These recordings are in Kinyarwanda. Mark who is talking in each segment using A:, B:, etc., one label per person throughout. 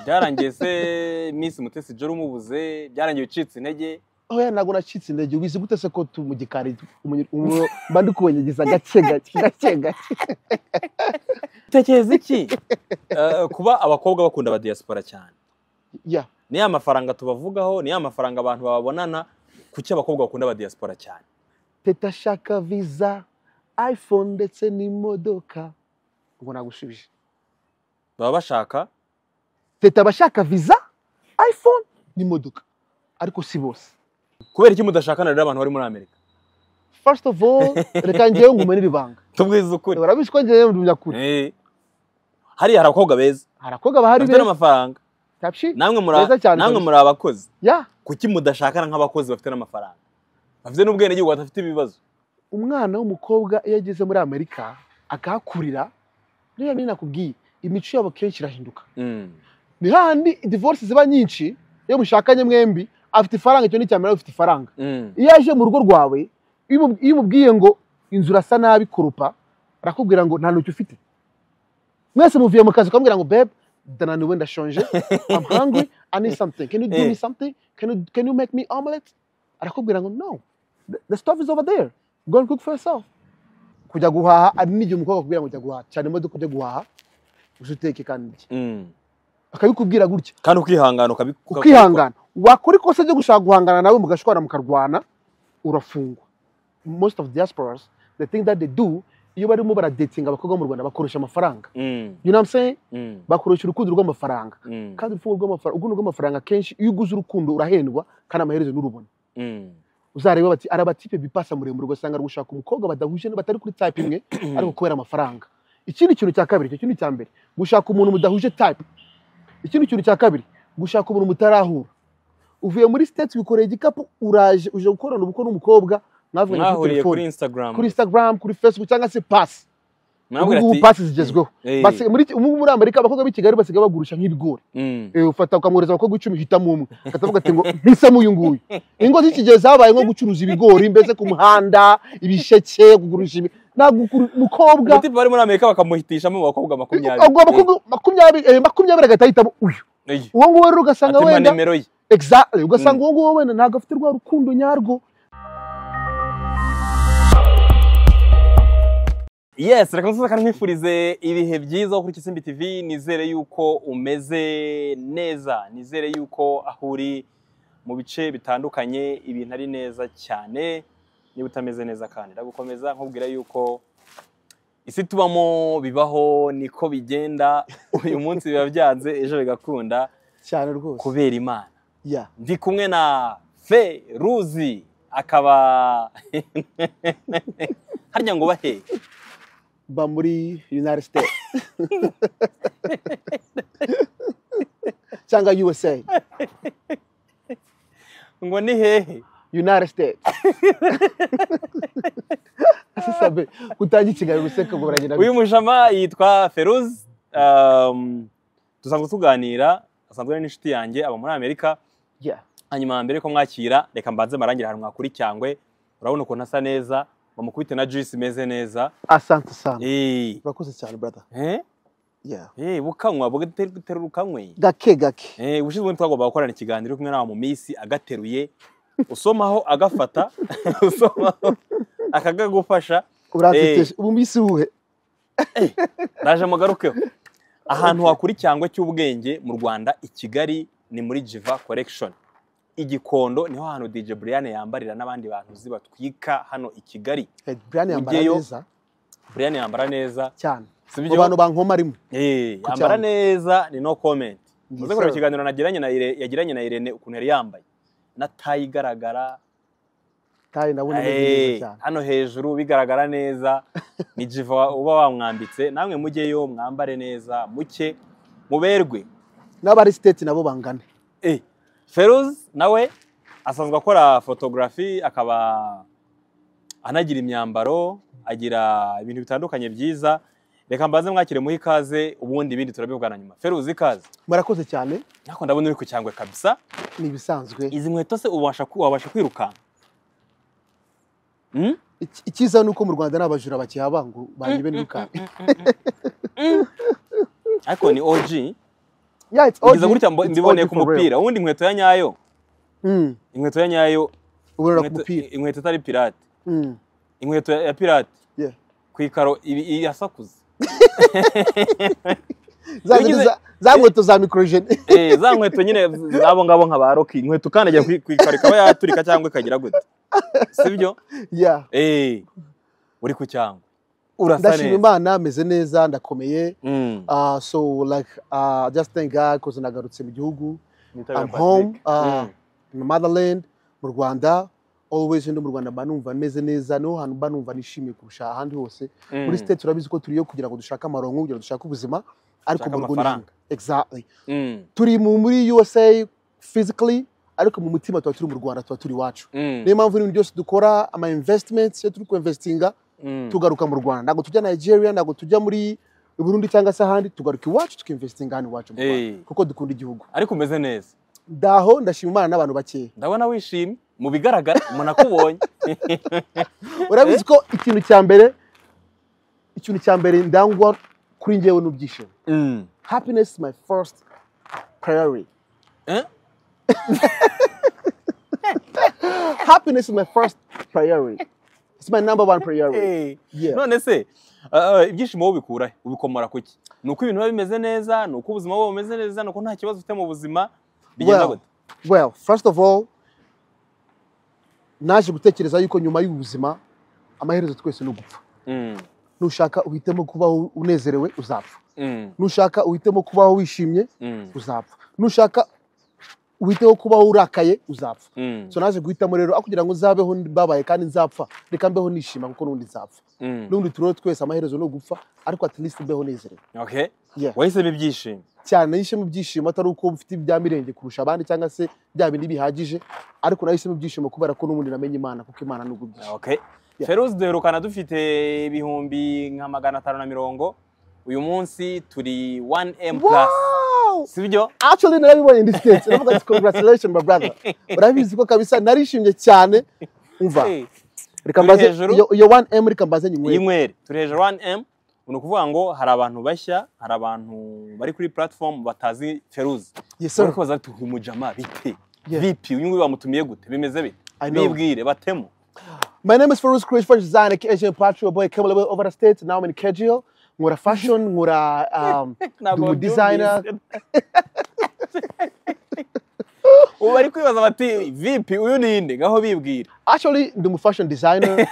A: byarangiye se minsi mutesi joro umubuze byarangiye ucitse intege
B: oya ntabwo nacitse intege wize gute se ko tu mu gikari mba ndi kubanyagiza gake gake gake gake
A: utekereza iki Eh, kuba abakobwa bakunda aba diaspora cyane
B: ya
A: ni ya mafaranga tubavugaho ni ya mafaranga abantu bababonana kuki abakobwa bakunda aba diaspora cyane
B: teta shaka viza iphone ndetse n'imodoka ubwo nagushubije
A: baba bashaka
B: teta abashaka viza iphone n'imodoka ariko si bose
A: kubera iki mudashakana rero abantu bari muri amerika
B: first of all reka ngewe ngumanire ibanga
A: tubwize ukuri
B: urabizi ko ngewe ndi nyakuri
A: Eh. hariya hari abakobwa beza
B: hari abakobwa bahari
A: bafite
B: beza
A: n'amafaranga
B: Tapshi?
A: namwe muri
B: Beza cyane
A: namwe
B: kabisa.
A: muri abakozi
B: ya
A: kuki mudashakana nk'abakozi bafite n'amafaranga bafite n'ubwenegihugu badafite ibibazo
B: umwana w'umukobwa iyo ageze muri amerika akahakurira rero niyo nakubwiye imico yabo kenshi irahinduka ni hahandi divorce ziba nyinshi iyo mushakanye mwembi afite ifaranga icyo ni cyamerera ufite ifaranga iyo aje mu rugo rwawe iyo umu- iyo umubwiye ngo inzu urasa nabi kurupa arakubwira ngo nta ntoki ufite mwese muvuye mu kazi ukamubwira ngo bebe ndananiwe ndashonje I'm hungry I need something can you give me
A: Eh.
B: something can you, can you make me omelette arakubwira ngo no the, the stuff is over there go and cook for yourself kujya guhaha ari n'igihe umukobwa akubwira ngo jya guhaha cyane imodoka ujya guhaha gusa uteke kandi ndye." akabikubwira gutya
A: kandi ukihangana ukabi-
B: ukihangana wakora ikosa ryo gushaka guhangana nawe mugashwana mukarwana urafungwa most of diasporas the thing that they do iyo barimo baradetinga abakobwa bo mu rwanda bakoresha amafaranga
A: Mm,
B: you know what I'm saying
A: mm,
B: bakoresha urukundo rw'amafaranga
A: mm,
B: kandi urukundo rw'amafaranga urukundo rw'amafaranga kenshi iyo uguze urukundo urahendwa kandi amaherezo nurubona
A: mm.
B: uzareba bati ari abatipe bipasa muremure ugasanga ari gushaka umukobwa badahuje batari kuri type imwe ariko kubera amafaranga ikindi kintu cya kabiri icyo kintu cya mbere gushaka umuntu mudahuje type ikindi kintu cya kabiri gushaka umuntu mutarahura uvuye muri state wikoreye igikapu uraje uje gukorana ubukwe n'umukobwa mwavuganye kuri
A: mwahuriye kuri
B: telefone
A: instagram
B: kuri instagram kuri facebook cyangwa se pasi ubu
A: mwabwira
B: ngubu
A: ati
B: pasi zigezweho
A: Eh,
B: Basi- muri ubu ngubu muri amerika abakobwa b'i kigali basigaye bagurisha nk'ibigori
A: mm,
B: Eh, ufata ukamwohereza abakobwa icumi hitamo umwe akatavuga ati ngo mpisemo uyu nguyu ingo z'iki gihe zabaye nko gucuruza ibigori mbese ku muhanda ibisheke kugurisha ibi ntabwo ukuru- umukobwa
A: ubutipe bari muri amerika bakamuhitishamo abakobwa makumyabiri
B: ubwo abakobwa makumyabiri eh, makumyabiri agahita ahitamo uyu
A: Eh,
B: uwo nguwo rero ugasanga
A: atemba
B: wenda
A: nimero ye
B: exactly ugasanga uwo nguwo wenda ntabwo afite rwa rukundo nyarwo
A: yes reka nsoza kandi nkwifurize ibihe byiza wo kuri Kisimbi TV nizere yuko umeze neza nizere yuko aho uri mu bice bitandukanye ibintu ari neza cyane niba utameze neza kandi ndagukomeza nkubwira yuko isi tubamo bibaho niko bigenda uyu munsi biba byanze ejo bigakunda
B: cyane rwose
A: kubera imana
B: ya
A: ndi kumwe na feruzi akaba harya ngo bahe
B: ba muri united states cyangwa usa
A: ngo ni hehe
B: united states sabe gutangira ikiganiro useka ngo baragenda
A: uyu mujama yitwa feruz um, dusanzwe tuganira asanzwe ari n'inshuti yanjye aba muri amerika
B: Yeah.
A: hanyuma mbere ko mwakira reka mbanze marangire ahantu mwakuri cyangwe urabona ukuntu asa neza bamukubite na juice imeze neza
B: asante sana
A: Eh,
B: urakoze cyane brother
A: eh,
B: yeah
A: eh, bukanywa bugaterura ukanywe
B: gake gake
A: Eh, ubushize twagomba gukorana ikiganiro uri kumwe nawe mu minsi agateruye usomaho agafata usomaho akagagufasha
B: uranteteje ubu mbisi uwuhe
A: ndaje mugarukeho ahantu wakura icyangwe cy'ubwenge mu rwanda i kigali ni muri jiva korekishoni igikondo niho hantu dj buriyane yambarira n'abandi bantu zibatwika hano i kigali
B: brian yambara
A: Ugiyeyo?
B: neza
A: buriyane yambara neza
B: cyane
A: si
B: mu
A: byo
B: bantu bankoma rimwe
A: Eh,
B: ku
A: yambara
B: cyangwe.
A: neza ni no comment
B: Yes,
A: uze kureba
B: sir.
A: ikiganiro nagiranye na Irene- yagiranye na irene ukuntu yari yambaye na tayi igaragara
B: kandi ndabona ameze
A: Eh,
B: neza cyane
A: hano hejuru bigaragara neza ni jiva uba wamwambitse namwe mujyeyo mwambare neza muke muberwe
B: n'abari state nabo bangane
A: Eh, Feruz nawe asanzwe akora photography akaba anagira imyambaro agira ibintu bitandukanye byiza reka mbanze mwakire muhe ikaze ubundi ibindi turabivugana nyuma Feruz ikaze
B: murakoze cyane
A: nako ndabona uri ku cyangwe kabisa
B: ni ibisanzwe
A: izi nkweto se ubasha ku- wabasha kwirukanka Hmm?
B: Iki- icyiza ni uko mu rwanda nta bajura bakihaba ngo banyibe n'ibikari
A: ariko ni OG
B: yeah it's all
A: ngize gutya mbo-
B: it's
A: mbiboneye
B: all
A: ku
B: for real.
A: mupira ubundi inkweto ya nyayo
B: Mm,
A: inkweto ya nyayo
B: uburara ku
A: inkweto-
B: mupira
A: inkweto itari pirate
B: Mm,
A: inkweto ya ya pirate
B: yeah.
A: ku ikaro ibi- iyi yasakuza
B: Za
A: Yagize-
B: zindi za- za nkweto za microgene
A: Eh, za nkweto nyine zabo ngabo nka ba roki inkweto ukandagira ku ku ikaro ikaba yaturika cyangwa ikagira gute sibyo
B: yeah
A: eh uri ku cyangwa urasa
B: ndashima
A: neza
B: imana meze neza ndakomeye
A: Mm.
B: Uh, so like uh, just thank God cause nagarutse mu gihugu
A: Nitabira
B: I'm
A: Patrick.
B: home, uh,
A: Mm.
B: my motherland mu Rwanda always ndi mu Rwanda mba numva meze neza niho hantu mba numva nishimiye kurusha ahandi hose
A: Mm.
B: muri state turabizi ko turiyo kugira ngo dushake amaronko kugira ngo dushake ubuzima ariko
A: Dushake
B: mu Rwanda
A: amafaranga.
B: exactly
A: Mm.
B: turi mu muri USA physically ariko mu mutima tuba turi mu Rwanda tuba turi iwacu
A: Mm.
B: niyo mpamvu ibintu byose dukora ama investments iyo turi ku investinga
A: Mm.
B: tugaruka mu Rwanda ntabwo tujya Nigeria ntabwo tujya muri Burundi cyangwa se ahandi tugaruka iwacu tukinvestinga hano iwacu mu Rwanda
A: Eh,
B: kuko dukunda igihugu
A: ariko umeze neza
B: ndaho ndashima imana n'abantu bakeya
A: ndabona wishimye mu bigaragara umuntu akubonye
B: urabizi ko ikintu cya mbere ikintu cya mbere ndangwa kuri njyewe ni ibyishimo
A: Mm.
B: happiness is my first priority
A: Eh?
B: happiness is my first priority it's my number one priority
A: Eh.
B: Yeah.
A: none se ah, ah, ibyishimo wowe ubikura he? ubikomora ku ki ni uko ibintu biba bimeze neza ni uko ubuzima buba bumeze neza ni uko nta kibazo ufite mu buzima bigenda
B: well,
A: gute
B: well first of all naje gutekereza yuko nyuma y'ubuzima amaherezo twese ni ugupfa
A: Mm.
B: nushaka uhitemo kubaho unezerewe uzapfa
A: Mm.
B: nushaka uhitemo kubaho wishimye
A: Mm.
B: uzapfa nushaka uhiteho kubaho urakaye uzapfa
A: Mm.
B: so naje guhitamo rero aho kugira ngo nzabeho mbabaye kandi nzapfa reka mbeho nishima kuko n'ubundi nzapfa
A: Mm.
B: n'ubundi turiho twese amaherezo ni ugupfa ariko at least mbeho nezerewe
A: Okay.
B: Yeah.
A: wahisemo ibyishimo
B: cyane nahisemo ibyishimo atari uko mfite ibya mirenge kurusha abandi cyangwa se bya bindi bihagije ariko nahisemo ibyishimo kubera ko n'ubundi namenye imana kuko imana ni ubwishimo
A: Okay.
B: Yeah.
A: Feruzi duherukana dufite ibihumbi nka magana atanu na mirongo uyu munsi turi 1M plus
B: Wow!
A: sibyo
B: actually narabibonye indi state navuga ati congratulations my brother urabizi ko kabisa narishimye cyane umva
A: Eh,
B: reka
A: Turi
B: mbaze
A: hejuru.
B: iyo- iyo 1m reka mbaze nyinywere
A: y'inyweri turi hejuru 1M ni ukuvuga ngo hari abantu bashya hari abantu bari kuri platform batazi Feruzi
B: Yes, sir.
A: barikubaza bati uyu mujama bite
B: Yeah.
A: vipi uyu nguyu bamutumiye gute bimeze bite
B: I know.
A: bibwire batemo
B: My name is Farouz Chris Fresh Design, Asian Patrio Boy, came a little bit over the States. Now I'm in Kegio. Ngura fashion, ngura um,
A: Ntabwo
B: dumu designer.
A: ubu bari kwibaza bati vipi uyu ninde ngaho bibwire
B: Actually, dumu fashion designer.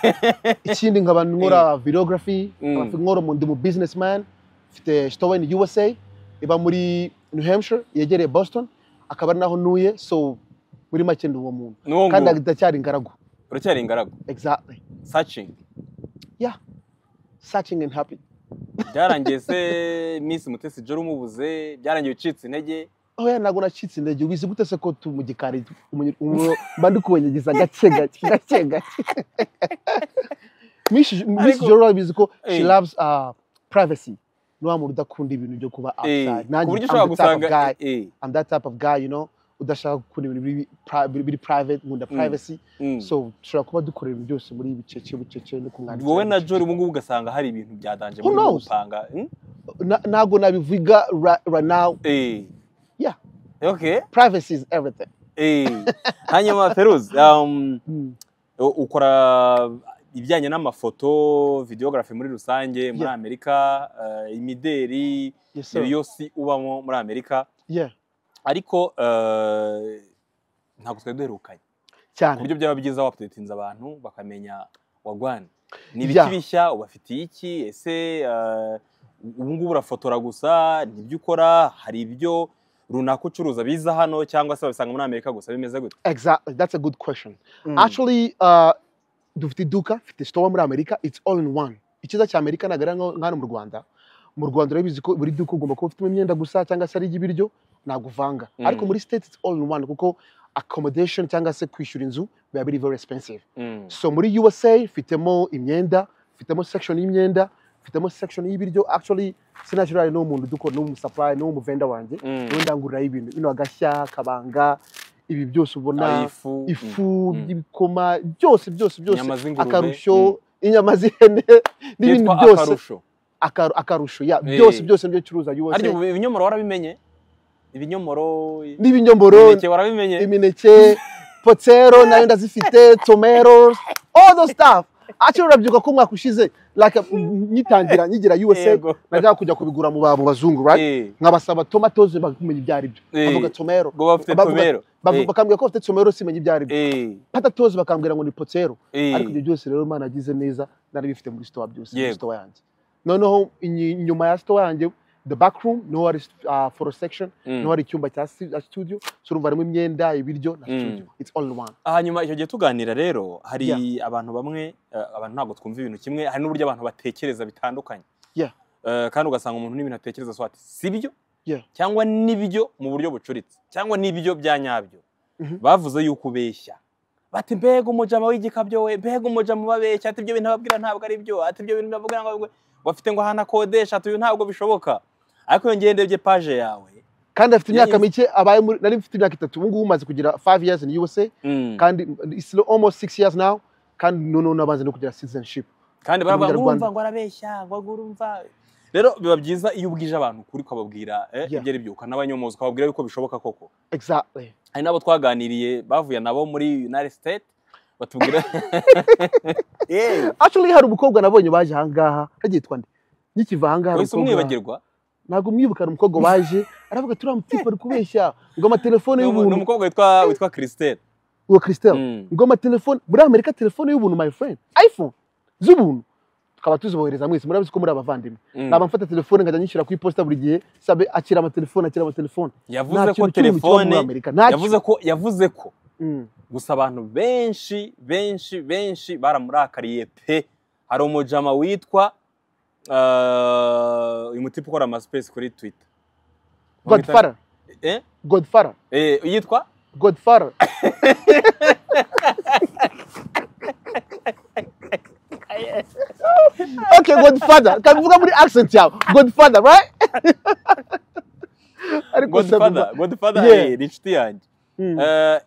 B: Ikindi nkaba ngura videography,
A: Mm.
B: ngora mu dumu businessman. Fite store in USA, iba muri New Hampshire, yegereye Boston. Akaba ari naho ntuye, so muri make ndi uwo muntu.
A: Ni uwo
B: Kandi
A: nguwo.
B: ndacyari ingaragu.
A: uracyari ingaragu
B: Exactly.
A: searching
B: Yeah. Searching and happy.
A: byarangiye se Miss Mutesi Jolly umubuze byarangiye ucitse intege
B: oya ntabwo nacitse intege ubizi gute se ko tu mu gikari umunyu- umu- mba ndi kubanyagiza gake gake gake gake Miss- miss
A: Ariko-
B: joro urabizi ko she
A: Eh.
B: loves uh, privacy ni wa muntu udakunda ibintu byo kuba
A: Eh,
B: outside
A: ku
B: nanjye
A: buryo
B: I'm
A: ushobora
B: the type of
A: gusanga
B: guy
A: eh,
B: I'm that type of guy you know udashaka gukunda ibintu biri pri- biri- biri private nkunda privacy
A: mm.
B: so dushobora kuba dukora ibintu byose muri bicece bicece no kumwandikira
A: wowe na
B: bucece.
A: Jolly ubu ngubu ugasanga hari ibintu byadanje
B: Who
A: muri
B: knows?
A: gupanga hmm?
B: Na- ntabwo nabivuga ra- right now
A: Eh.
B: Yeah.
A: okay
B: privacy is everything
A: Eh. hanyuma Feruz um,
B: Mm.
A: u- ukora ibijyanye n'amafoto videography muri rusange muri
B: Yeah.
A: amerika eh, imideri
B: yes sir
A: iyo yose ubamo muri amerika
B: yeah
A: ariko eh, ntabwo twari duherukanye ku
B: cyane
A: buryo byaba byiza waptutinze abantu bakamenya wagwana ni
B: Yeah.
A: ibiki bishya ubafitiye iki ese eh, ubu ngubu urafotora gusa nibyo ukora hari ibyo runaka ucuruza biza hano cyangwa se babisanga muri amerika gusa bimeze gutya
B: Exactly. That's a good question. Actually, uh, dufite iduka fite store muri amerika it's all in one icyiza cya amerika ntabwo ari nko- nk'hano mu rwanda mu rwanda urabizi ko buri duka ugomba kuba ufitemo imyenda gusa cyangwa se ari iy'ibiryo ntabwo uvanga
A: Mm.
B: ariko muri state it's all in one kuko accommodation cyangwa se kwishyura inzu biba biri very expensive
A: Mm.
B: so muri usa fitemo imyenda fitemo section y'imyenda fitemo section y'ibiryo actually sinashyirari n'uwo muntu dukora n'uwo musupply n'uwo muvenda wanjye
A: Mm.
B: niwe ndanguriraho ibintu bino agashya kabanga ibi byose ubona
A: Ari ifu mm.
B: ifu
A: Mm.
B: y'ibikoma byose byose byose
A: inyama z'ingurube
B: akarusho inyama z'ihene
A: mm.
B: n'ibindi
A: Byitwa
B: byose
A: akarusho
B: Akaru- akarusho ya
A: Eh.
B: byose byose nibyo curuza
A: ariko
B: USA
A: ibinyomoro warabimenye ibinyomoro
B: n'ibinyomoro
A: imineke warabimenye
B: imineke potero nayo ndazifite tomero all those stuff akiri urabyuka ko umwaka ushize like, nyitangira nyigira usa
A: Yego.
B: najya kujya kubigura mu ba- mu bazungu right
A: Eh,
B: nkabasaba tomatoes bakumenya ibyo ari byo
A: Eh.
B: bavuga tomero
A: ngo bafite
B: bavuga-
A: tomero
B: bavu-
A: Eh.
B: bakambwira ko bafite tomero simenya ibyo ari byo
A: Eh,
B: patatoes bakambwira ngo ni potero
A: eh,
B: ariko ibyo byose rero imana yagize neza nari bifite muri store byose muri
A: Yego.
B: store yanjye noneho inyi- inyuma ya store yanjye the back room niho hari uh, photo section
A: mm.
B: niho hari icyumba cya stu- ya studio so urumva harimo imyenda ibiryo na
A: Mm.
B: studio it's all in one
A: hanyuma icyo gihe tuganira rero hari abantu bamwe eh, abantu ntabwo twumva ibintu kimwe hari n'uburyo abantu batekereza bitandukanye
B: Yeah.
A: Eh, kandi ugasanga umuntu n'ibintu atekereza so ati si byo
B: Yeah.
A: cyangwa n'ibyo mu buryo bucuritse cyangwa n'ibyo bya nyabyo
B: Mhm.
A: bavuze yuko ubeshya bati mbega umujama w'igikabyo we mbega umujama ubabeshya ati ibyo bintu ababwira ntabwo ari byo ati ibyo bintu bavuga ntabwo ari byo bafite ngo ahantu akodesha ati uyu ntabwo bishoboka ariko iyo ngiye ndebye paje yawe
B: kandi afite
A: Yeah,
B: imyaka mike abaye muri nari mfite imyaka itatu ubu ngubu umaze kugira 5 years in USA
A: Mm.
B: kandi it's almost 6 years now kandi noneho nabanze no kugira citizenship
A: kandi baravuga ngo
B: Umunyarwanda.
A: urumva ngo arabeshya ngo urumva rero biba byiza iyo ubwije abantu ukuri ukababwira eh,
B: Yeah.
A: ibyo ari byo ukanabanyomozwa ukababwira yuko bishoboka koko
B: exactly
A: hari n'abo twaganiriye bavuye nabo muri united state batubwira yewe
B: actually hari umukobwa nabonye baje ahangaha hagiye twande nyikiva ahangaha hari
A: wese
B: umukobwa-
A: umwibagirwa
B: ntabwo umwibuka hari umukobwa waje aravuga turiya mutipe ari kubeshya ngo amatelefone
A: ni umu- ni
B: y'ubuntu
A: umukobwa witwa witwa christelle
B: ngo christelle
A: Mm.
B: ngo amatelefone muri amerika telefone y'ubuntu my friend iphone z'ubuntu tukaba tuzibohereza mwese murabizi ko muri abavandimwe
A: Mm.
B: naba mfata telefone nkajya nyishyura ku iposita buri gihe sabe akira amatelefone akira amatelefone
A: yavuze ko
B: kintu kiri mu kibazo
A: telefone
B: muri amerika nta
A: yavuze ko yavuze ko
B: Mm.
A: gusa abantu benshi benshi benshi baramurakariye pe hari umujama witwa eh, uyu mutipe ukora amasipesi kuri twita
B: godfather
A: Eh?
B: godfather
A: Eh, yitwa
B: godfather okay godfather kabivuga muri accent yawe godfather right ariko
A: godfather godfather
B: Yeah.
A: eh, ni inshuti yanjye
B: Mm.
A: Eh,